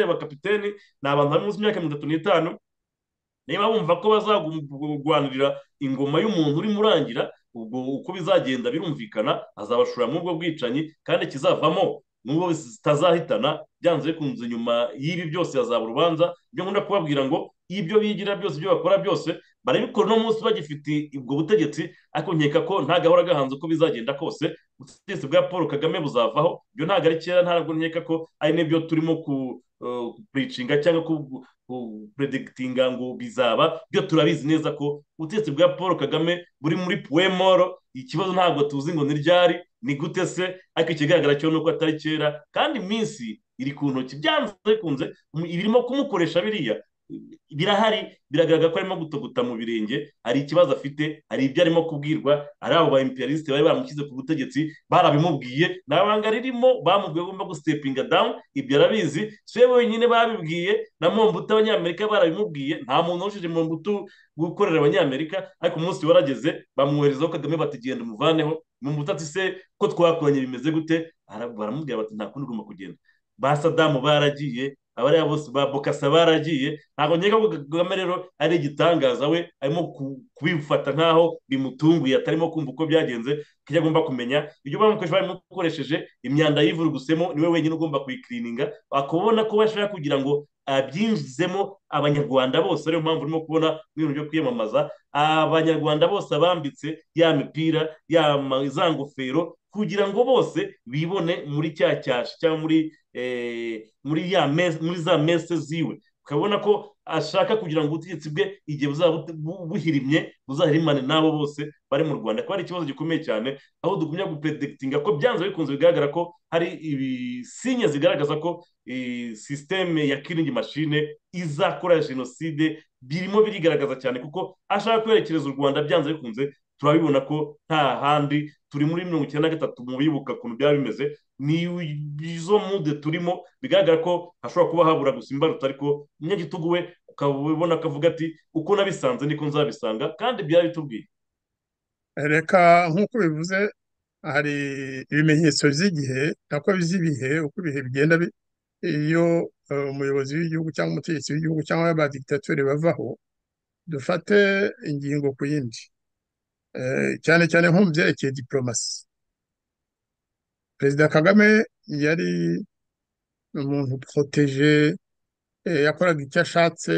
bakapiteni ni abantu bari munsi y'imyaka mirongo itatu n'itanu niba bumva ko bazagurwanirira ingoma y'umuntu urimo urangira ubwo uko bizagenda birumvikana azabashora muri ubwo bwicanyi kandi kizavamo nubwo zitazahitana byanze bikunze nyuma y'ibi byose hazaba urubanza ibyo nkunda kubabwira ngo ibyo bigira byose ibyo bakora byose barabikora uno munsi bagifite ubwo butegetsi ariko nkeka ko nta gahora gahanze uko bizagenda kose ubutegetsi bwa paul kagame buzavaho ibyo ntabwo ari kera ntabwo nkeka ko ari nibyo turimo ku puricinga cyangwa kupredikitinga ngo bizaba byo turabizi neza ko ubutegetsi bwa paul kagame buri muri puwemoro ikibazo ntabwo tuzi ngo ni ryari ni gute se ariko ikigaragara cyo ni uko atari kera kandi iminsi iri ku ntoki byanze bikunze ibirimo kumukoresha biriya birahari biragaragara ko arimo gutoguta mu birenge hari ikibazo afite hari ibyo arimo kubwirwa ari abo ba imperialisite bari bamushyize ku butegetsi barabimubwiye ni abanga ririmo bamubwiye agomba gusitepinga dawuni ibyo arabizi si we wenyine babibwiye na mombutu abanyamerika barabimubwiye nta muntu wujuje mombutu gukorera abanyamerika ariko umunsi warageze bamwoherezaho kagame batigenda umuvaneho mombutu ati se ko twakoranye bimeze gute baramubwira bati nta kundi ugomba kugenda ba sadamu baragiye abariya bose ba bokasa baragiye ntabwo nkeka ko kagame rero ari igitangaza we arimo kubifata nkaho bimutunguye atarimo kumva uko byagenze kuko agomba kumenya ibyo bamukoresha baramukoresheje imyanda y'ivurugusemo niwe wenyine ugomba kuyikirininga wakabona ko bashaka kugira ngo abyinjizemo abanyarwanda bose ariyo mpamvu urimo kubona ibintu byo kwiyamamaza abanyarwanda bose abambitse ya mipira za ngofero kugira ngo bose bibone muri cya cyasha cyangwa muri muri ya muri za mese ziwe ukabona ko ashaka kugira ngo ubutegetsi bwe igihe buzaba buhirimye buzahirimane n'abo bose bari mu rwanda ko ari ikibazo gikomeye cyane aho dugumya gupedekitinga ko byanze bikunze bigaragara ko hari ibisinye zigaragaza ko sisiteme ya kiringi mashine izakora jenoside birimo birigaragaza cyane kuko ashaka kwerekereza u rwanda byanze bikunze turabibona ko nta handi turi muri mirongo icyenda na gatatu mu bibuka ukuntu byaba bimeze ni izo mude turimo bigaragara ko hashobora kuba habura gusa imbarutso ariko umunyagitugu we ukabona akavuga ati uko nabisanze niko nzabisanga kandi byaba bitubwiye reka nk'uko bivuze hari ibimenyetso by'igihe nako by'ibihe uko ibihe bigenda iyo umuyobozi w'igihugu cyangwa umutegetsi w'igihugu cyangwa abadigitateri bavaho dufate ingingo ku yindi cyane cyane nko mu byerekeye diporomasi perezida kagame yari umuntu poroteje yakoraga icyo ashatse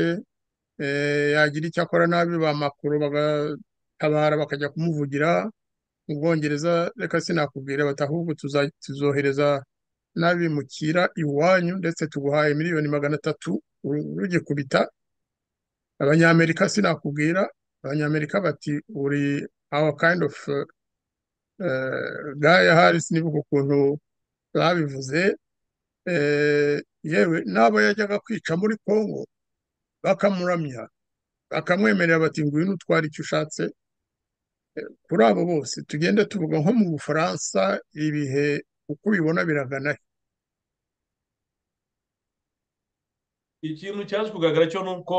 yagira icyo akora nabi ba makuru bagatabara bakajya kumuvugira mu bwongereza reka sinakubwira bati ahubwo tuzohereza n'abimukira iwanyu ndetse tuguhaye miliyoni magana atatu rugikubita abanyamerika sinakubwira abanyamerika bati uri our kind of gaya harisi nibuka ukuntu babivuze yewe n'abo yajyaga kwica muri congo bakamuramya bakamwemerera bati ngwino utwara icyo ushatse kuri abo bose tugende tuvuga nko mu bufaransa ibihe uko ubibona biragana ikintu cyaje kugaragara cyo ni uko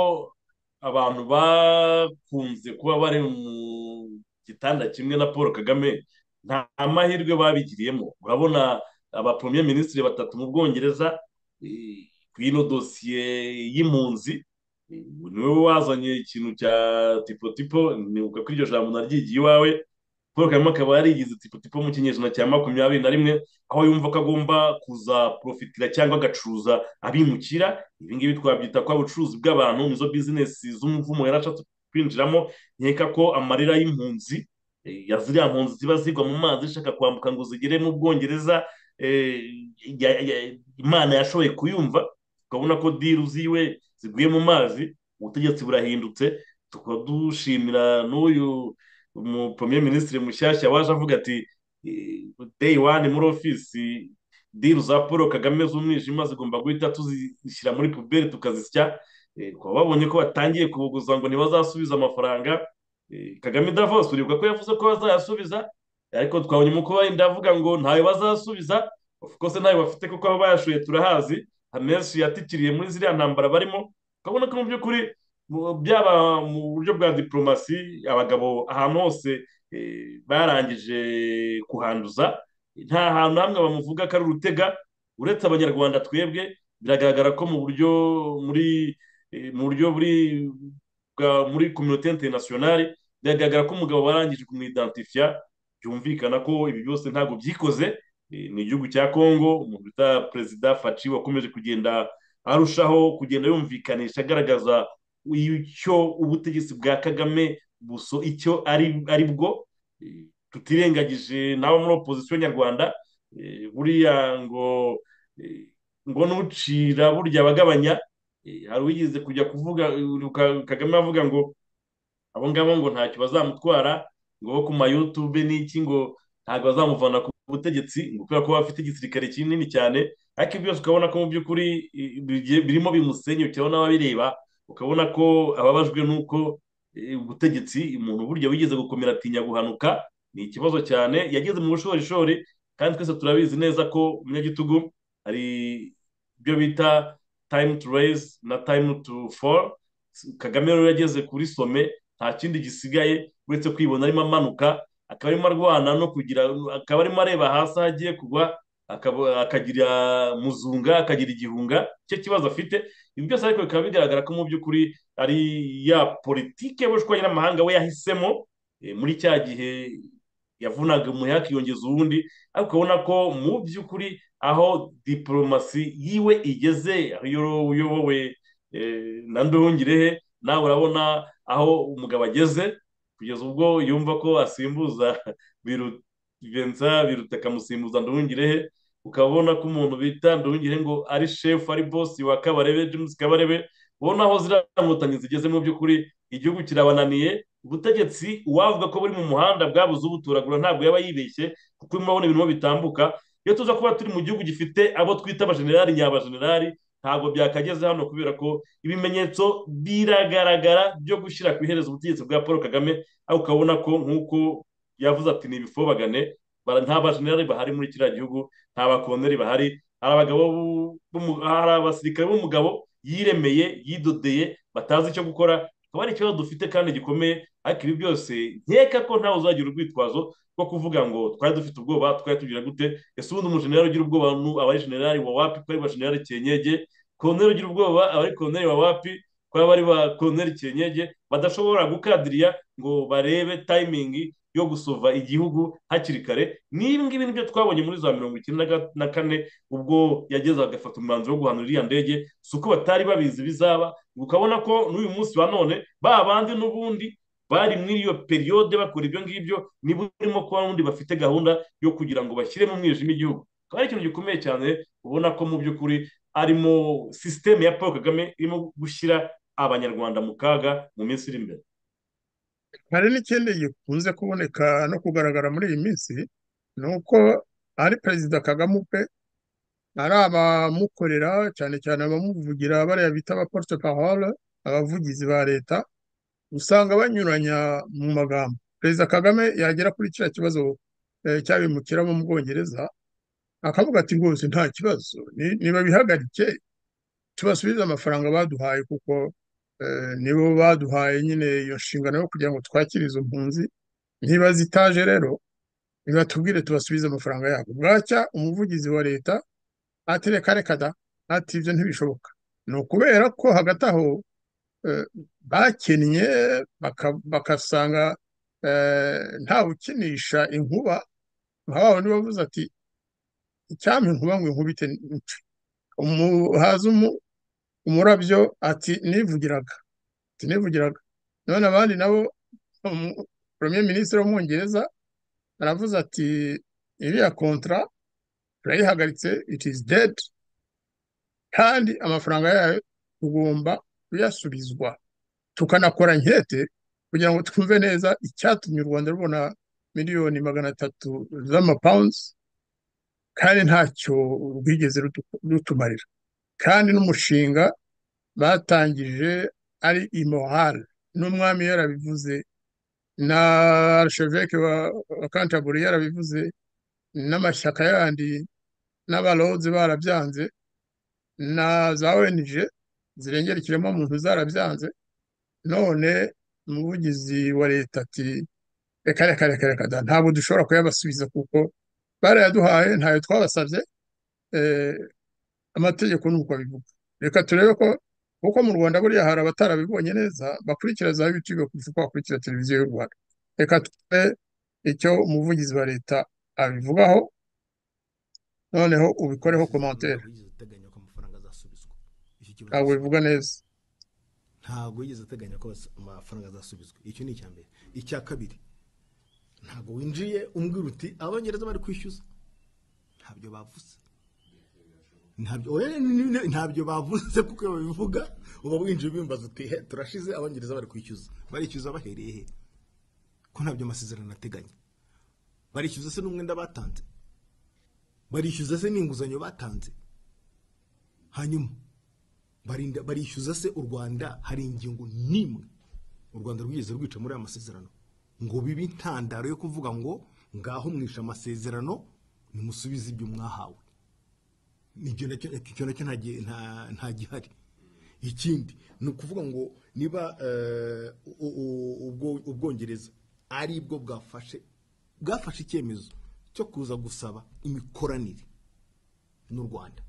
abantu bakunze kuba bari mu gitanda kimwe na paul kagame nta mahirwe babigiriyemo urabona abapomye minisitiri batatu mu bwongereza ku ino dosiye y'impunzi niwe wazanye ikintu cya tipotipo nibuka ko iryo jambo naryigiye iwawe paul kagame akaba yarigize tipotipo mu kinyejana cya makumyabiri na rimwe aho yumva ko agomba kuza porofitira cyangwa agacuruza abimukira ibi ngibi twabyita ko ubucuruzi bw'abantu nizo bizinesi z'umuvumo yari ashatse kwinjiramo nkeka ko amarira y'impunzi ya ziriya mpunzi ziba zigwa mu mazi zishaka kwambuka ngo zigere mu bwongereza imana yashoboye kuyumva ukabona ko diru ziwe ziguye mu mazi ubutegetsi burahindutse tukaba dushimira n'uyu umupremiye minisitiri mushyashya waje avuga ati deyi wani muri ofisi diru za paul kagame z'umwijima zigomba guhita tuzishyira muri puberi tukazisya kuba babonye ko batangiye kubuguza ngo ntibazasubiza amafaranga kagame davos uribuka ko yavuze ko bazayasubiza ariko twabonye umukuru wenda avuga ngo ntayo bazasubiza kose ntayo bafite kuko aho bayashuye turahazi amenshi yatikiriye muri ziriya ntambara barimo ukabona ko mu by'ukuri byaba mu buryo bwa diporomasi abagabo ahantu hose barangije kuhanduza nta hantu hamwe bamuvuga ko ari urutega uretse abanyarwanda twebwe biragaragara ko mu buryo muri mu buryo muri kominote interinasiyonari biragaragara ko umugabo warangije kumwidentifiya byumvikana ko ibi byose ntabwo byikoze ni igihugu cya kongo umuntu bita perezida faci wakomeje kugenda arushaho kugenda yumvikanisha agaragaza icyo ubutegetsi bwa kagame buso icyo ari bwo tutirengagije nawe muri opozisiyo nyarwanda buriya ngo ngo nucira burya abagabanya hari uwigeze kujya kuvuga kagame avuga ngo abo ngabo ngo ntacyo bazamutwara ngo bo ku mayutube n'iki ngo ntabwo bazamuvana ku butegetsi ngo kubera ko bafite igisirikare kinini cyane ariko ibyo byose ukabona ko mu by'ukuri birimo bimusenyukira n'ababireba ukabona ko ababajwe n'uko ubutegetsi umuntu burya wigeze gukomera atinya guhanuka ni ikibazo cyane yageze mu bushorishori kandi twese turabizi neza ko umunyagitugu hari ibyo bita tayimu tu reyizi na tayimu tu foru kagame rero yageze kuri some nta kindi gisigaye uretse kwibona arimo amanuka akaba arimo arwana no kugira akaba arimo areba hasi aho agiye kugwa akaba- akagira muzunga akagira igihunga cye kibazo afite ibi byose ariko bikaba bigaragara ko mu by'ukuri ari ya politike bushwanye n'amahanga we yahisemo eh, muri cya gihe yavunaga umuheha akiyongeza uwundi ariko ubona ko mu by'ukuri aho diporomasi yiwe igeze aho iyo- uyobowe eh, na ndongirehe nawe urabona aho umugabo ageze kugeza ubwo yumva ko asimbuza biru- viyensa biruta akamusimbuza ndongirehe ukabona ko umuntu bita ndongirehe ngo ari shefu ari bosi wa kabarebe james kabarebe ubona aho ziriya nkotanyi zigeze mu by'ukuri igihugu kirabananiye ubutegetsi uwavuga ko buri mu muhanda bwabuze ubuturagura ntabwo yaba yibeshye kuko urimo urabona ibintu bitambuka iyo tuza kuba turi mu gihugu gifite abo twita abajenerali nyabajenerali ntabwo byakageze hano kubera ko ibimenyetso biragaragara byo gushyira ku iherezo ubutegetsi bwa paul kagame aho ukabona ko nk'uko yavuze ati ni ibifobagane bara- nta bajenerali bahari muri kiriya gihugu nta bakoloneli bahari hari abagabo b'u- b'umu- hari abasirikare b'umugabo yiremeye yidodeye batazi icyo gukora akaba ari ikibazo dufite kandi gikomeye ariko ibi byose nkeka ko ntawe uzagira urwitwazo rwo kuvuga ngo twari dufite ubwoba twari tugira gute ese ubundi umujenerali ugira ubwoba nu- aba ari jenerali wa wapi ko ari bajenerali cyenyege koloneli ugira ubwoba aba ari koloneli wa wapi ko aba ari ba koloneli cyenyege badashobora gukadiriya ngo barebe tayimingi yo gusova igihugu hakiri kare n'ibi ngibi nibyo twabonye muri za mirongo icyenda na ga- na kane ubwo yageze agafata umwanzuro wo guhanura iriya ndege si uko batari babizi bizaba ukabona ko n'uyu munsi wa none ba bandi n'ubundi bari muri iyo periyode bakora ibyo ngibyo niba urimo kuba n'ubundi bafite gahunda yo kugira ngo bashyire mu mwijima igihugu akaba ari ikintu gikomeye cyane ubona ko mu by'ukuri arimo sisiteme ya paul kagame irimo gushyira abanyarwanda mu kaga mu minsi iri imbere hari n'ikindi gikunze kuboneka no kugaragara muri iyi minsi ni uko ari perezida kagame ubwe ari abamukorera cyane cyane abamuvugira bariya bita abaporte parole abavugizi ba leta usanga banyuranya mu magambo perezida kagame yagera kuri kiriya kibazo eh, cyabimukira mu bwongereza akavuga ati rwose nta kibazo ni- nibabihagarike tubasubize amafaranga baduhaye kuko eh, nibo baduhaye nyine iyo nshingano yo kugira ngo twakire izo mpunzi niba zitaje rero nibatubwire tubasubize amafaranga yabo bwacya umuvugizi wa leta ati reka reka da ati ibyo ntibishoboka ni ukubera ko hagati aho eh, bakennye baka- bagasanga eh, ntawukinisha inkuba nka wa wundi bavuze ati icyampa inkuba ngo inkubite nce." umuhaza umu- umurabyo ati nivugiraga ati nivugiraga none abandi nabo umu- premier ministre w'umwongereza aravuze ati iriya kontra turayihagaritse it is dead kandi amafaranga yayo tugomba kuyasubizwa tukanakora nkete kugira ngo twumve neza icyatumye u rwanda rubona miliyoni magana atatu z'amapawunzi kandi ntacyo rwigeze rutu- rutumarira kandi n'umushinga batangije ari imorale n'umwami yarabivuze na arisheveke wa wa kantaburi yarabivuze n'amashyaka yandi n'abarozi barabyanze na za ONG zirengera ikiremwamuntu zarabyanze none umuvugizi wa leta ati reka reka reka reka da ntabwo dushobora kuyabasubiza kuko barayaduhaye ntayo twabasabye eh, amategeko ni uko abivuga reka turebe ko kuko mu rwanda buriya hari abatarabibonye neza bakurikira za yutube kurusha uko bakurikira televiziyo y'u rwanda reka turebe icyo umuvugizi wa leta abivugaho noneho ubikoreho komantere ntabwo yigeze ateganya ko amafaranga azasubizwa icyo kibazo ntabwo gihari bivuga neza ntabwo yigeze ateganya ko bas- amafaranga azasubizwa icyo ni icya mbere icya kabiri ntabwo winjiye umbwira uti abongereza bari kwishyuza ntabyo bavuze ntabyo oya, ni- ni- ni- ntabyo bavuze kuko iyo babivuga uba winjiye ubimbaza uti he turashize abongereza bari kwishyuza barishyuza bahereye he ko ntabyo amasezerano ateganya barishyuza se n'umwenda batanze barishyuza se n'inguzanyo batanze hanyuma barinda barishyuza se u rwanda hari ingingo n'imwe u rwanda rwigeze rwica muri aya masezerano ngo bibe intandaro yo kuvuga ngo ngaho mwishe amasezerano nimusubize ibyo mwahawe icyo nacyo icyo nacyo nta gihe- nta- nta gihari ikindi ni ukuvuga ngo niba eh, u- u- ubwo- ubwongereza ari bwo bwafashe bwafashe icyemezo cyo kuza gusaba imikoranire n'u rwanda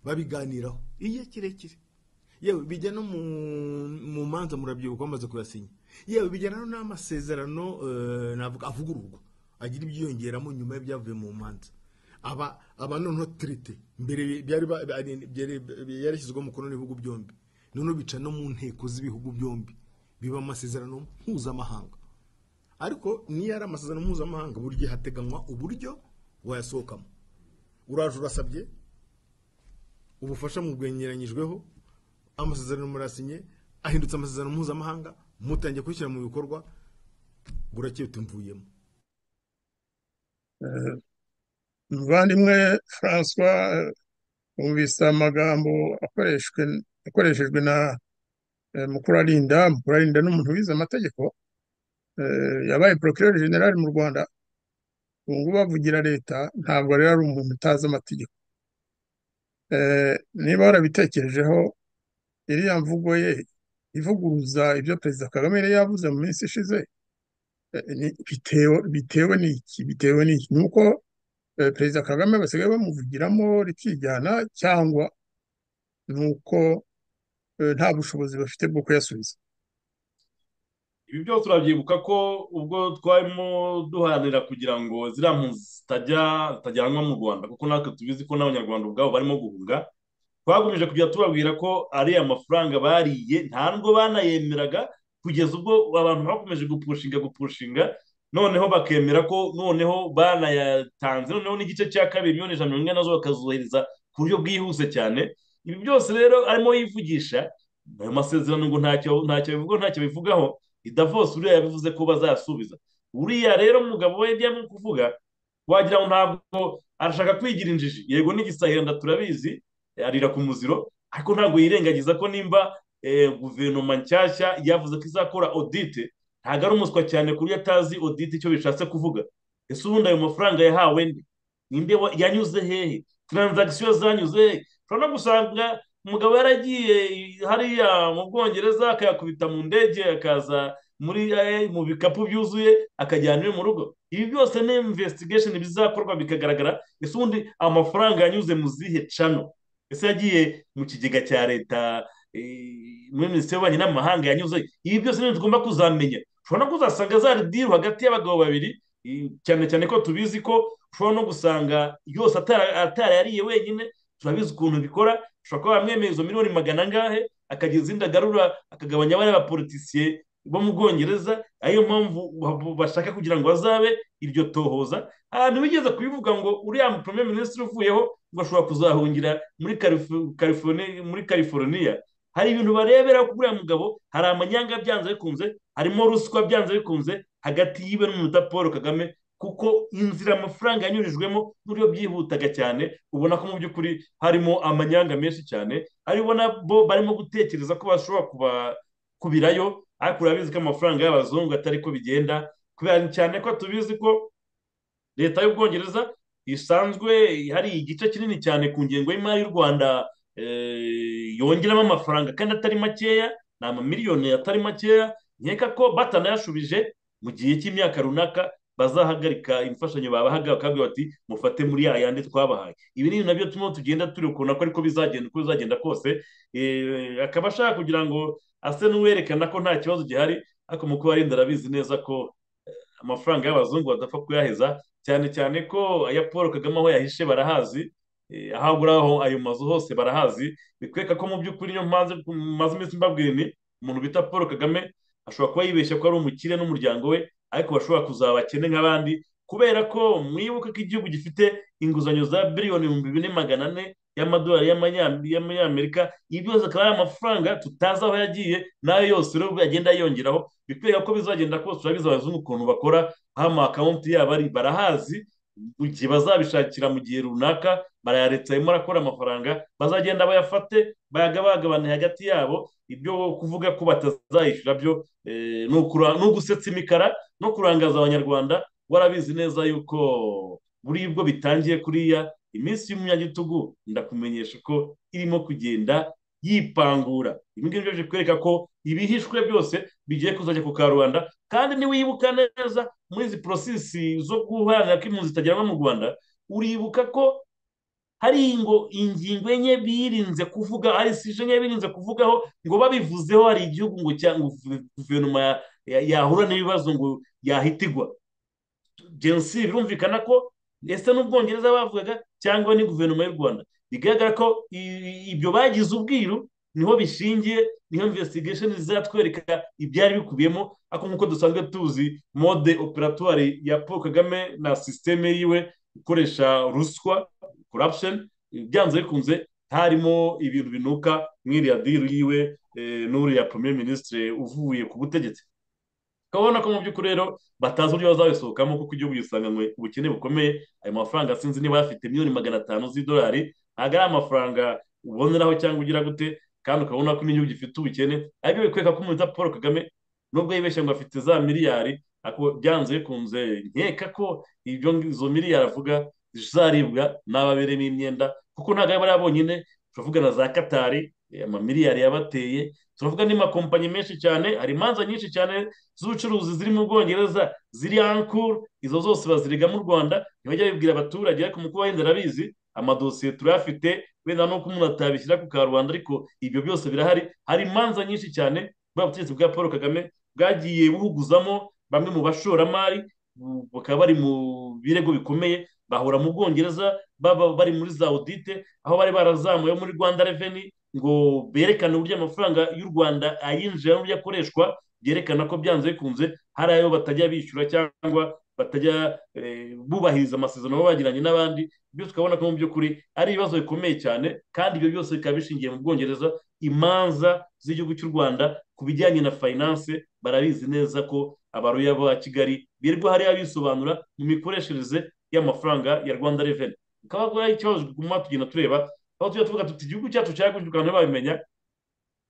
babiganiraho igihe kirekire yewe bijya no mu mu manza murabyibuka bamaze kuyasinya yewe bijyana n'amasezerano eh, navuga avugururwa agira ibyiyongeramo nyuma y'ibyavuye mu manza aba aba noneho tirite mbere byari ba- byari- byari- yarashyizweho umukono n'ibihugu byombi noneho bica no mu nteko z'ibihugu byombi biba amasezerano mpuzamahanga ariko niyo ari amasezerano mpuzamahanga buri gihe hateganywa uburyo wayasohokamo uraje urasabye ubufasha mubwengeranyijweho amasezerano murasinye ahindutse amasezerano mpuzamahanga mutangiye kwishyira mu bikorwa burakeye tumvuyemo muvandimwe francois eh, wumvise amagambo akoreshwe akoreshejwe na eh, mukurarinda mukurarinda ni umuntu wize amategeko eh, yabaye procureur general mu rwanda ubu ngubu avugira leta ntabwo rero ari umuntu utazi amategeko Eh, niba warabitekerejeho iriya mvugo ye ivuguruza ibyo perezida kagame yari yavuze mu minsi ishize eh, ni- bitewe bitewe n'iki bitewe n'iki ni uko eh, perezida kagame basigaye bamuvugiramo rikijyana cyangwa ni uko eh, nta bushobozi bafite bwo kuyasubiza ibi byose urabyibuka ko ubwo twarimo duharanira kugira ngo ziriya mpunzi zitajya zitajyanwa mu rwanda kuko natwe tubizi ko n'abanyarwanda ubwabo barimo guhunga twakomeje kujya tubabwira ko ariya mafaranga bariye nta nubwo banayemeraga kugeza ubwo abantu bakomeje gupushinga gupushinga noneho bakemera ko noneho banayatanze noneho n'igice cya kabiri miliyoni ijana na mirongo ine nazo bakazohereza ku buryo bwihuse cyane ibi byose rero arimo yivugisha ayo masezerano ngo ntacyo ntacyo bivugaho ntacyo bivugaho idavos uriya yabivuze ko bazasubiza uriya rero mugabo we ibyo arimo kuvuga wagira ngo ntabwo arashaka kwigira injiji yego n'igisahiranda turabizi arira ku muziro ariko ntabwo yirengagiza ko nimba eh, guverinoma nshyashya yavuze ko izakora odite ntabwo ari umuswa cyane ku buryo atazi odite icyo bishatse kuvuga ese ubundi ayo mafaranga yahawe nde ninde wa- yanyuze hehe taranzagisiyo zanyuze hehe ushobora no gusanga umugabo yaragiye hariya mu bwongereza akayakubita mu ndege akaza muri eh, mu bikapu byuzuye akajyana iwe mu rugo ibi byose ni investigation bizakorwa bikagaragara ese ubundi amafaranga yanyuze mu zihe cano ese yagiye mu kigega cya leta eh, muri minisiteri y'ububanyi n'amahanga yanyuze ibi byose ni ibintu tugomba kuzamenya ushobora no kuzasanga zari diru hagati y'abagabo babiri eh, cyane cyane ko tubizi ko ushobora no gusanga yose atara- atarayariye wenyine turabizi ukuntu bikora ushobora kuba wamwemeye izo miliyoni magana angahe akagira izindi agarura akagabanya bariya bapolitisiye bo mu bwongereza ariyo mpamvu ba- bashaka kugira ngo bazabe iryo tohoza ahantu bigeze kubivuga ngo uriya premier minisitiri uvuyeho ngo ashobora kuzahungira muri Califu- California- muri california hari ibintu barebera kuri uriya mugabo hari amanyanga byanze bikunze harimo ruswa byanze bikunze hagati yiwe n'umunota paul kagame kuko inzira amafaranga yanyurijwemo n'uburyo byihutaga cyane ubona ko mu by'ukuri harimo amanyanga menshi cyane ari ubona bo barimo gutekereza ko bashobora kuba kubirayo ariko urabizi ko amafaranga y'abazungu atari ko bigenda kubera cyane ko tubizi ko leta y'ubwongereza isanzwe hari igice kinini cyane ku ngengo y'imari y'u rwanda eh, yongeramo amafaranga kandi atari makeya ni amamiliyoni atari makeya nkeka ko batanayashubije mu gihe cy'imyaka runaka bazahagarika imfashanyo babahaga bakabwira bati mufate muri ya yandi twabahaye ibi ni ibintu nabyo turimo tugenda turi ukuntu ko ariko bizagenda uko bizagenda kose Eh, akaba ashaka kugira ngo ase n'uwerekana ko nta kibazo gihari ariko mu kuba arinda arabizi neza ko amafaranga y'abazungu badapfa kuyaheza cyane cyane ko aya paul kagame aho yahishe barahazi eh, aho agura aho ayo mazu hose barahazi bikwereka ko mu by'ukuri niyo mpamvu maze iminsi mbabwira ni umuntu bita paul kagame ashobora kuba yibeshya ko ari umukire n'umuryango we ariko bashobora kuzaba abakene nk'abandi kubera ko mwibuke ko igihugu gifite inguzanyo za biliyoni ibihumbi bine magana ane y'amadolari y'amanya- y'amanyamerika ibi byose akaba ari amafaranga tutazi aho yagiye n'ayo yose rero agenda yongeraho bikwereka ko bizagenda kose turabizi abazungu ukuntu bakora hama akawunti yabo ari barahazi mu gihe bazabishakira mu gihe runaka barayaretse arimo arakora amafaranga bazagenda bayafate bayagabagabane hagati yabo ibyo kuvuga ko batazayishyura byo eh, ni ukura- ni ugusetsa imikara no kurangaza abanyarwanda warabizi neza yuko buri bwo bitangiye kuriya iminsi y'umunyagitugu ndakumenyesha ko irimo kugenda yipangura ibi ngibi byo bikwereka ko ibihishwe byose bigiye kuzajya ku karubanda kandi niwibuka neza muri izi porosesi zo guharanira ko impunzi zitagerwa mu rwanda uribuka ko hari ingo ingingo enye birinze kuvuga hari sije enye birinze kuvugaho ngo babivuzeho hari igihugu ngo cyangwa guverinoma yahura n'ibibazo ngo yahitigwa genocide birumvikana ko ese n'ubwongereza bavugaga cyangwa ni guverinoma y'u rwanda bigaragara ko ibyo bagize ubwiru niho bishingiye niho investigation zizatwereka ibyari bikubiyemo ariko nk'uko dusanzwe tuzi mode operatoire ya paul kagame na sisiteme yiwe gukoresha ruswa corruption byanze bikunze harimo ibintu binuka nk'iriya diri yiwe n'uriya premier ministre uvuye ku butegetsi ukabona ko mu by'ukuri rero batazi uburyo bazabisohokamo kuko igihugu gisanganywe ubukene bukomeye ayo mafaranga sinzi niba bafite miliyoni magana atanu z'idolari ntabwo ari amafaranga uboneraho cyangwa ugira gute kandi ukabona ko n'igihugu gifite ubukene ariko bikwereka ko umurinzi paul kagame nubwo yibeshye ngo afite za miliyari ariko byanze bikunze nkeka ko izo miliyari avuga zizaribwa n'ababereyemo imyenda kuko ntabwo ari bariya bonyine turavuga na za katari amamiliyari yabateye turavuga n'amakompanyi menshi cyane hari imanza nyinshi cyane z'ubucuruzi ziri mu bwongereza ziri ankuru izo zose baziriga mu rwanda ntibajya bibwira abaturage ariko mu kuba wenda arabizi amadosiye turayafite wenda n'uko umuntu atabishyira ku karubanda ariko ibyo byose birahari hari imanza nyinshi cyane bwa butegetsi bwa paul kagame bwagiye buhuguzamo bamwe mu bashoramari bakaba bari mu birego bikomeye bahura mu bwongereza baba bari muri za audite aho bari barazamuye muri rwanda reveni ngo berekane uburyo amafaranga y'u rwanda ayinjira n'uburyo akoreshwa byerekana ko byanze bikunze hari ayo batajya bishyura cyangwa batajya bubahiriza amasezerano baba bagiranye n'abandi byose ukabona ko mu by'ukuri ari ibibazo bikomeye cyane kandi ibyo byose bikaba bishingiye mu bwongereza imanza z'igihugu cy'u rwanda ku bijyanye na fayinanse barabizi neza ko abaruya ba kigali birirwa hariya bisobanura mu mikoreshereze y'amafaranga ya rwanda reveni bikaba ikibazo tuguma tugenda tureba aho tujya tuvuga tuti igihugu cyacu cyagurishwa abantu babimenya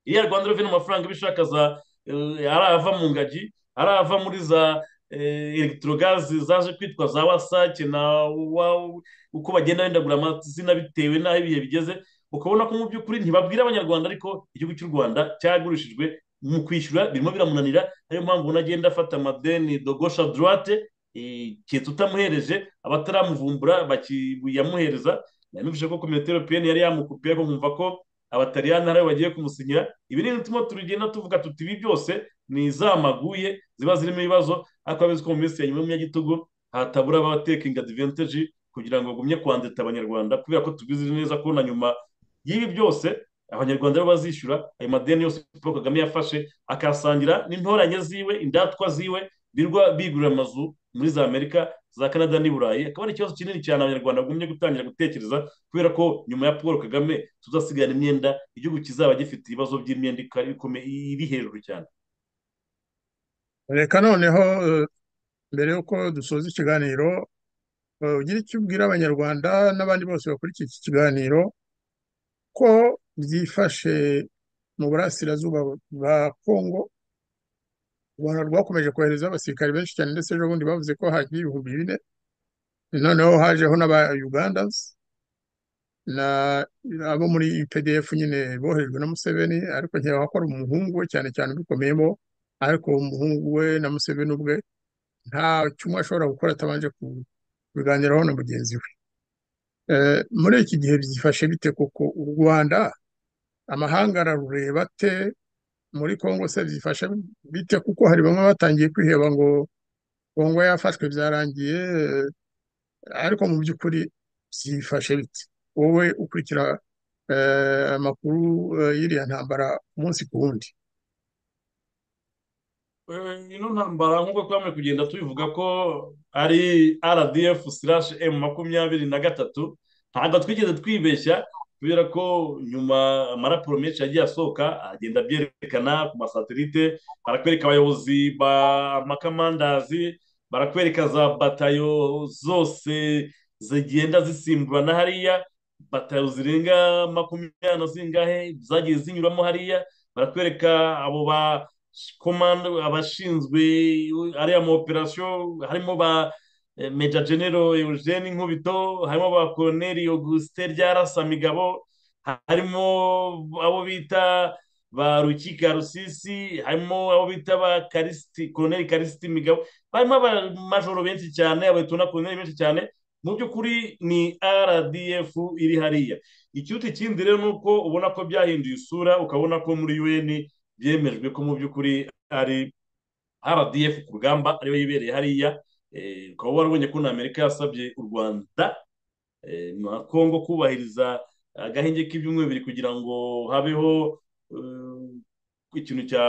iya rwanda reveni amafaranga ibishaka za ari ava mu ngagi ari ava muri za elegitorogazi zaje kwitwa za wasake na uko bagenda bendagura amazina bitewe n'aho ibihe bigeze ukabona ko mu by'ukuri ntibabwira abanyarwanda ariko igihugu cy'u rwanda cyagurishijwe mu kwishyura birimo biramunanira ariyo mpamvu unagenda afata amadeni dogosha droite keretse utamuhereje abataramuvumbura yamuhereza yamuvuze ko komite europeyeni yari yamukupiye kumva ko abatariyani ariyo bagiye kumusinyira ibi ni turimo turigenda tuvuga tuti ibi byose ni izamaguye ziba zirimo ibibazo ariko abizi ko mu minsi ya nyuma y'umunyagitugu hatabura abatekinga adivanteji kugira ngo bagumye kwandita abanyarwanda kubera ko tubizi neza ko na nyuma y'ibi byose abanyarwanda bo bazishyura ayo madeni yose paul kagame yafashe akasangira n'intoranye ziwe indatwa ziwe birwa bigurira amazu muri za amerika za canada n'i burayi akaba ari ikibazo kinini cyane abanyarwanda bagumye gutangira gutekereza kubera ko nyuma ya paul kagame tuzasigara imyenda igihugu kizaba gifite ibibazo by'imyenda iri hejuru cyane reka noneho mbere y'uko dusoza ikiganiro ugira icyo ubwira abanyarwanda n'abandi bose bakurikiye iki kiganiro ko byifashe mu burasirazuba bwa kongo u rwanda rwakomeje kohereza abasirikare benshi cyane ndetse ejo bundi bavuze ko hagiye ibihumbi bine noneho hajeho n'aba ugandazi abo muri pdf nyine boherejwe na museveni ariko nkeka ko ari umuhungu we cyane cyane ubikomeyemo ariko umuhungu we na museveni ubwe nta cyumwe ashobora gukora atabanje kubiganiraho na mugenzi we muri iki gihe byifashe bite kuko u rwanda amahanga ararureba ate muri congo se byifashe bite kuko hari bamwe batangiye kwiheba ngo congo yafashwe byarangiye ariko mu by'ukuri byifashe bite wowe ukurikira amakuru y'iriya ntambara umunsi ku wundi ino ntambara nk'uko twamaze kugenda tubivuga ko ari rdf slash m makumyabiri na gatatu ntabwo twigeze twibeshya kubera ko nyuma amaraporo menshi yagiye asohoka agenda abyerekana ku masatelite barakwereka abayobozi b'amakamandazi barakwereka za batayo zose zigenda zisimburana hariya batayo zirenga makumyabiri na zingahe zagiye zinyuramo hariya barakwereka abo ba komando abashinzwe ariya ma operasiyo harimo ba meja genero eugene nkubito harimo ba koroneri augustin ryarasa migabo harimo abo bita ba rukika rusisi harimo abo bita ba karisiti koroneri karisiti migabo barimo abamajoro benshi cyane abayeto na koroneri benshi cyane mu by'ukuri ni rdf iri hariya ikiruta ikindi rero ni uko ubona ko byahinduye isura ukabona ko muri un byemejwe ko mu by'ukuri ari rdf ku rugamba ariyo yibereye hariya ukaba warabonye ko na amerika yasabye u rwanda na kongo kubahiriza agahenge k'ibyumweru bibiri kugira ngo habeho ikintu cya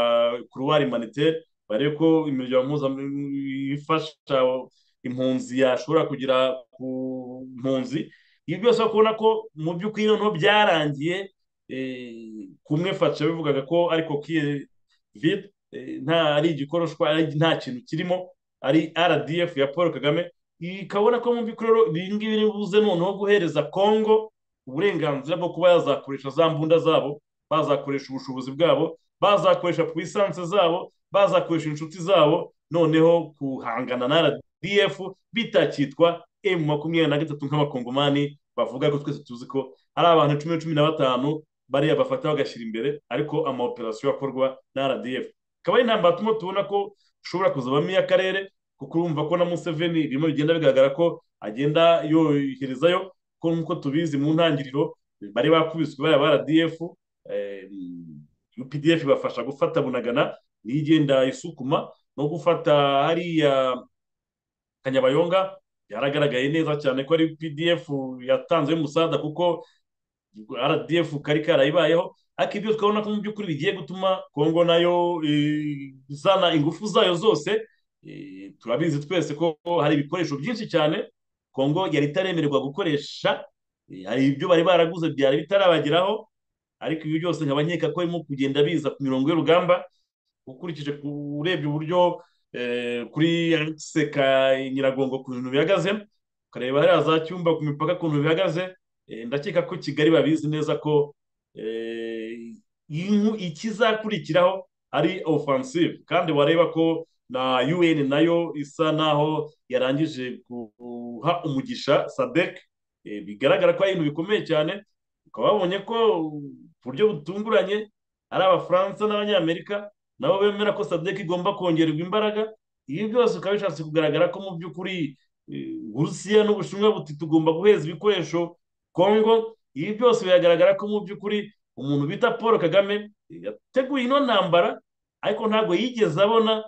kuruwari maniteri barebe ko imiryango mpuzamahanga ifasha impunzi yashobora kugera ku mpunzi ibi byose kubona ko mu by'ukuri noneho byarangiye kumwe fasha bivugaga ko ariko kiye vide nta ari igikoroshwa nta kintu kirimo ari rdf ya paul kagame ikabona ko mu by'ukuri ibi ngibi nibuze noneho guhereza kongo uburenganzira bwo kuba yazakoresha za mbunda zabo bazakoresha ubushobozi bwabo bazakoresha ku isansi zabo bazakoresha inshuti zabo noneho kuhangana na rdf bitakitwa emu makumyabiri na gatatu nk'abakongomani bavuga ko twese tuzi ko ari abantu cumi na cumi na batanu bariya bafata bagashyira imbere ariko amaoperasiyo akorwa na rdf ikaba ari intambara turimo tubona ko ushobora kuzabamo iy'akarere kuko urumva ko na museveni birimo bigenda bigaragara ko agenda yoherezayo ko nk'uko tubizi mu ntangiriro bari bakubiswe bariya ba rdf updf ibafasha gufata bunagana niyo igenda isukuma no gufata hariya kanyabayonga yaragaragaye neza cyane ko ari updf yatanze umusada kuko rdf kari karayibayeho ariko ibyo tukabona ko mu by'ukuri bigiye gutuma kongo nayo izana ingufu zayo zose turabizi twese ko hari ibikoresho byinshi cyane kongo yari itaremererwa gukoresha hari ibyo bari baraguze byari bitarabageraho ariko ibi byose nkaba nkeka ko barimo kugenda biza ku mirongo y'urugamba ukurikije urebye uburyo kuri seka nyiragongo ku bintu bihagaze ukareba hariya za cyumba ku mipaka ku bintu bihagaze ndakeka ko kigali babizi neza ko ikizakurikiraho ari ofansive kandi wareba ko na un nayo isa naho yarangije guha umugisha sadek bigaragara ko ari ibintu bikomeye cyane ukaba wabonye ko buryo butunguranye ari abafaransa n'abanyamerika nabo bemera ko sadek igomba kongererwa imbaraga ibi byose ukaba bishatse kugaragara ko mu by'ukuri burusiya n'ubushinwa buti tugomba guheza ibikoresho kongo ibi byose biragaragara ko mu by'ukuri umuntu bita paul kagame yateguye ino ntambara ariko ntabwo yigeze abona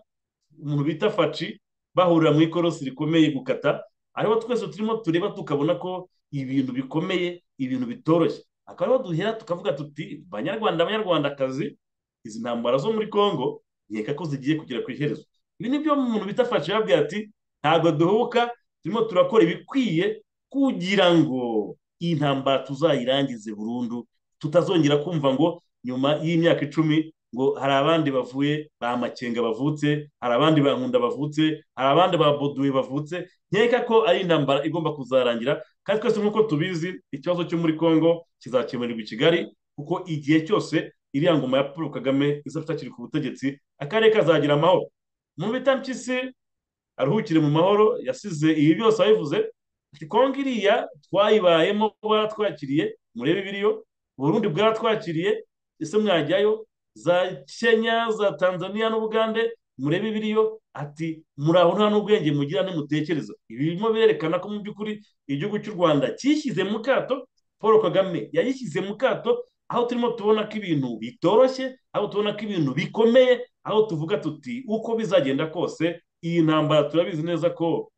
umuntu bita faci bahurira mu ikorosi rikomeye gukata ariho twese turimo tureba tukabona ko ibintu bikomeye ibintu bitoroshye akaba ariho duhera tukavuga tuti banyarwanda banyarwandakazi izi ntambara zo muri congo nkeka ko zigiye kugera ku iherezo ibi ni byo umuntu bitafashe yabwira ati ntabwo duhubuka turimo turakora ibikwiye kugira ngo iyi ntambara tuzayirangize burundu tutazongera kumva ngo nyuma y'imyaka icumi ngo hari abandi bavuye ba makenga bavutse hari abandi ba nkunda bavutse hari abandi ba boduwe bavutse nkeka ko ari intambara igomba kuzarangira kandi twese nk'uko tubizi ikibazo cyo muri congo kizakemurirwa i kigali kuko igihe cyose iriya ngoma ya paul kagame izafite ku butegetsi akarere kazagira amahoro mu bitampyisi aruhukire mu mahoro yasize ibi byose abivuze kongo iriya twayibayemo baratwakiriye murebe ibiriyo burundi bwaratwakiriye ese mwajyayo za kenya za tanzania n'ubugande murebe ibiriyo ati muraho nta n'ubwenge mugira ntimutekereza ibi birimo birerekana ko mu by'ukuri igihugu cy'u rwanda cyishyize mu kato paul kagame yayishyize mu kato aho turimo tubona ko ibintu bitoroshye aho tubona ko ibintu bikomeye aho tuvuga tuti uko bizagenda kose iyi ntambara turabizi neza ko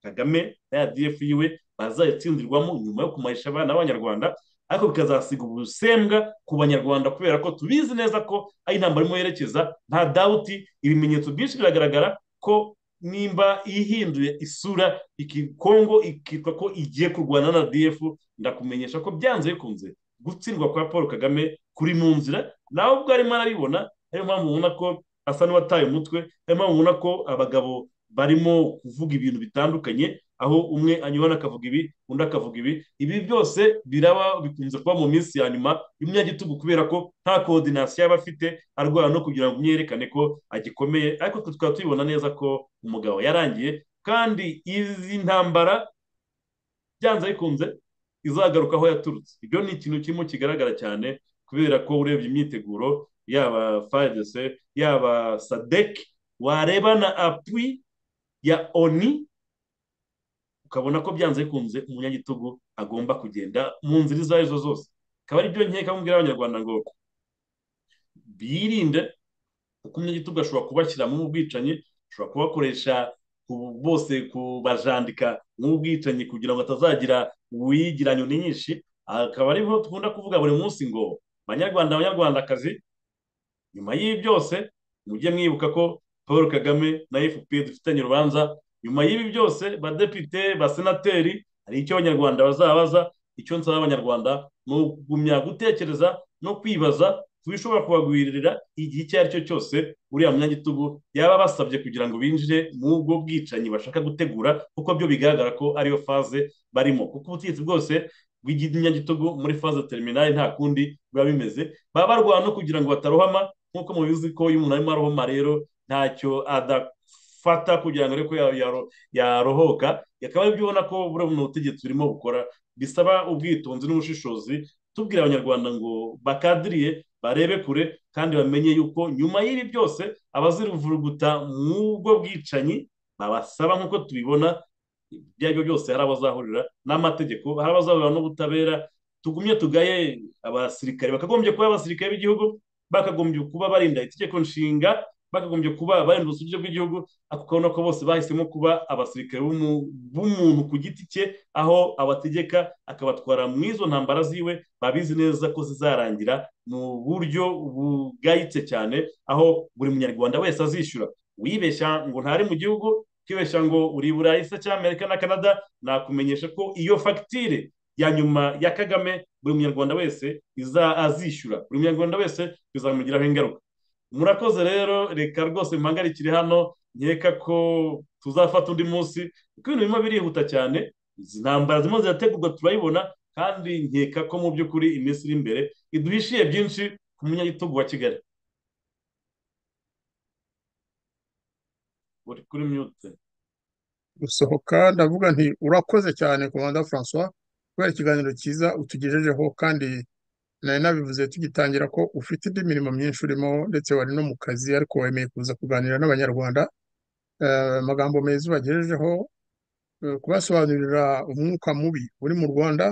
kagame na ya df yiwe bazayitsindirwamo nyuma yo kumarisha abana b'abanyarwanda ariko bikazasiga ubusembwa ku banyarwanda kubera ko tubizi neza ko ari intambara irimo yerekeza nta dawuti ibimenyetso byinshi biragaragara ko nimba ihinduye isura ikikongo ikitwa ko igiye kurwana na rdf ndakumenyesha ko byanze bikunze gutsindwa kwa paul kagame kuri mu nzira nawe ubwo arimo arabibona ariyo mpamvu ubona ko asa n'uwataye umutwe ariyo mpamvu ubona ko abagabo barimo kuvuga ibintu bitandukanye aho umwe anyurana akavuga ibi undi akavuga ibi ibi byose biraba bikunze kuba mu minsi ya nyuma y'umunyagitugu kubera ko nta koordinasiyo yaba afite arwara no kugira ngo umwerekane ko agikomeye ariko twe tukaba tubibona neza ko umugabo yarangiye kandi izi ntambara byanze bikunze izagaruka aho yaturutse ibyo ni ikintu kirimo kigaragara cyane kubera ko urebye imyiteguro yaba fayidese yaba sadek wareba na apwi ya oni ukabona ko byanze bikunze umunyagitugu agomba kugenda mu nzira izo arizo zose akaba ari byo nkeka mubwira abanyarwanda ngo birinde kuko umunyagitugu ashobora kubashyiramo ubwicanyi ashobora kubakoresha bose kubajandika nk'ubwicanyi kugira ngo atazagira uwigira nyoni nyinshi akaba ariho dukunda kuvuga buri munsi ngo banyarwanda abanyarwandakazi nyuma y'ibi byose mujye mwibuka ko paul kagame na fpr dufitanye urubanza nyuma y'ibi byose badepite basenateri hari icyo abanyarwanda bazabaza icyo nsaba abanyarwanda ni ukugumya gutekereza no kwibaza ku bishobora kubagwiririra igihe icyo ari cyo cyose uriya munyagitugu yaba basabye kugira ngo binjire muri ubwo bwicanyi bashaka gutegura kuko byo bigaragara ko ariyo faze barimo kuko ubutegetsi bwose bw'iginyagitugu muri faze terminale nta kundi biba bimeze baba barwana no kugira ngo batarohama nk'uko mubizi ko iyo umuntu arimo arohoma rero ntacyo adafata kugira ngo ariko yarohoka akaba aribyo ubona ko buno butegetsi burimo bukora bisaba ubwitonzi n'ubushishozi tubwira abanyarwanda ngo bakadiriye barebe kure kandi bamenye yuko nyuma y'ibi byose abaziruvuruguta mu bwo bwicanyi babasaba nk'uko tubibona ibyo ari byo byose hari abazahurira n'amategeko hari abazahurira n'ubutabera tugumye tugaye abasirikare bakagombye kuba abasirikare b'igihugu bakagombye kuba barinda itegeko nshinga bakagombye kuba barinda ubusugire bw'igihugu ariko ukabona ko bose bahisemo kuba abasirikare b'umuntu ku giti cye aho abategeka akabatwara mu izo ntambara ziwe babizi neza ko zizarangira mu buryo bugayitse cyane aho buri munyarwanda wese azishyura wibeshya ngo ntari mu gihugu ukibeshya ngo uri burayi se cyangwa amerika na canada nakumenyesha ko iyo fagitire ya nyuma ya kagame buri munyarwanda wese azishyura buri munyarwanda wese bizamugiraho ingaruka murakoze rero reka rwose muhagarikire hano nkeka ko tuzafata undi munsi kuko ibintu birimo birihuta cyane izi ntambara zirimo zirategurwa turayibona kandi nkeka ko mu by'ukuri iminsi iri imbere iduhishiye byinshi ku munyagitugu wa kigali uri kuri myute gusohoka ndavuga nti urakoze cyane komanda francois kubera ikiganiro cyiza utugejejeho kandi nari nabivuze tugitangira ko ufite indi mirimo myinshi urimo ndetse wari no mu kazi ariko wemeye kuza kuganira n'abanyarwanda amagambo meza ubagejejeho kubasobanurira umwuka mubi uri mu rwanda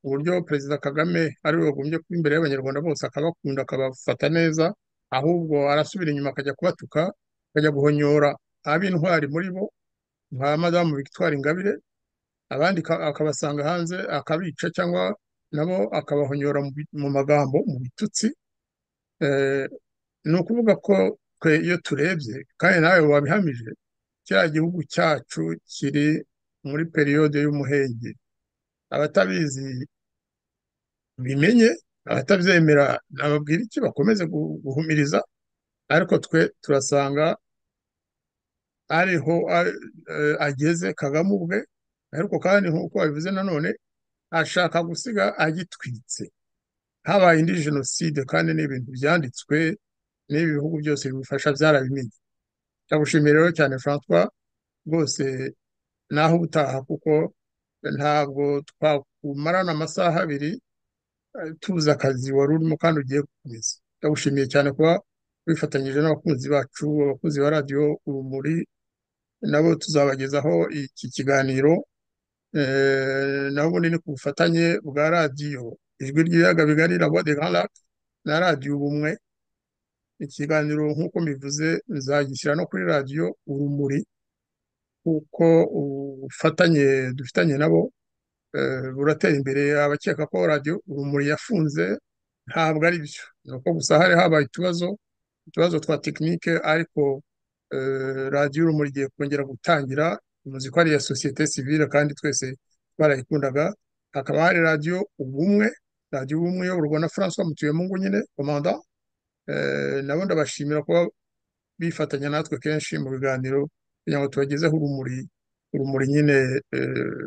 uburyo perezida kagame ariwe wagombye kuba imbere y'abanyarwanda bose akabakunda akabafata neza ahubwo arasubira inyuma akajya kubatuka akajya guhonyora ab'intwari muri bo nka madamu victoire ingabire abandi akabasanga hanze akabica cyangwa nabo akabahonyora mu magambo mu bitutsi ni ukuvuga ko twe iyo turebye kandi nawe wabihamije kiriya gihugu cyacu kiri muri periyode y'umuhenge abatabizi bimenye abatabyemera nababwira iki bakomeze guhumiriza ariko twe turasanga ariho ageze kagame ubwe ariko kandi nk'uko babivuze nanone ashaka gusiga agitwitse habaye indi jenoside kandi ni ibintu byanditswe n'ibi bihugu byose bimufasha byarabimenye ndagushimiye rero cyane francois rwose naho ubutaha kuko ntabwo twakumarana amasaha abiri tubuze akazi wari urimo kandi ugiye gukomeza ndagushimiye cyane kuba wifatanyije n'abakunzi bacu abakunzi ba radiyo urumuri nabo tuzabagezaho iki kiganiro nabo ni ku bufatanye bwa radiyo ijwi ry'ibiyaga bigari na de garake na radiyo ubumwe ikiganiro nk'uko mbivuze nzagishyira no kuri radiyo urumuri kuko ubufatanye dufitanye nabo buratera imbere abakeka ko radiyo urumuri yafunze ntabwo ari byo ni uko gusa hari habaye utubazo utubazo twa tekinike ariko radiyo urumuri igiye kongera gutangira muzi ko ari iya sosiyete sivile kandi twese twarayikundaga hakaba hari radiyo ubumwe radiyo ubumwe iyoborwa na francois mutuyemu nyine komanda nabo ndabashimira kuba bifatanya natwe kenshi mu biganiro kugira ngo tubagezeho urumuri urumuri nyine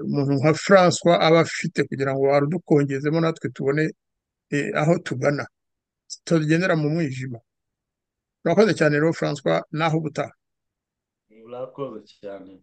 umuntu nka francois aba afite kugira ngo arudukongezemo natwe tubone aho tugana tugendera mu mwijima urakoze cyane rero francois naho ubutaha urakoze cyane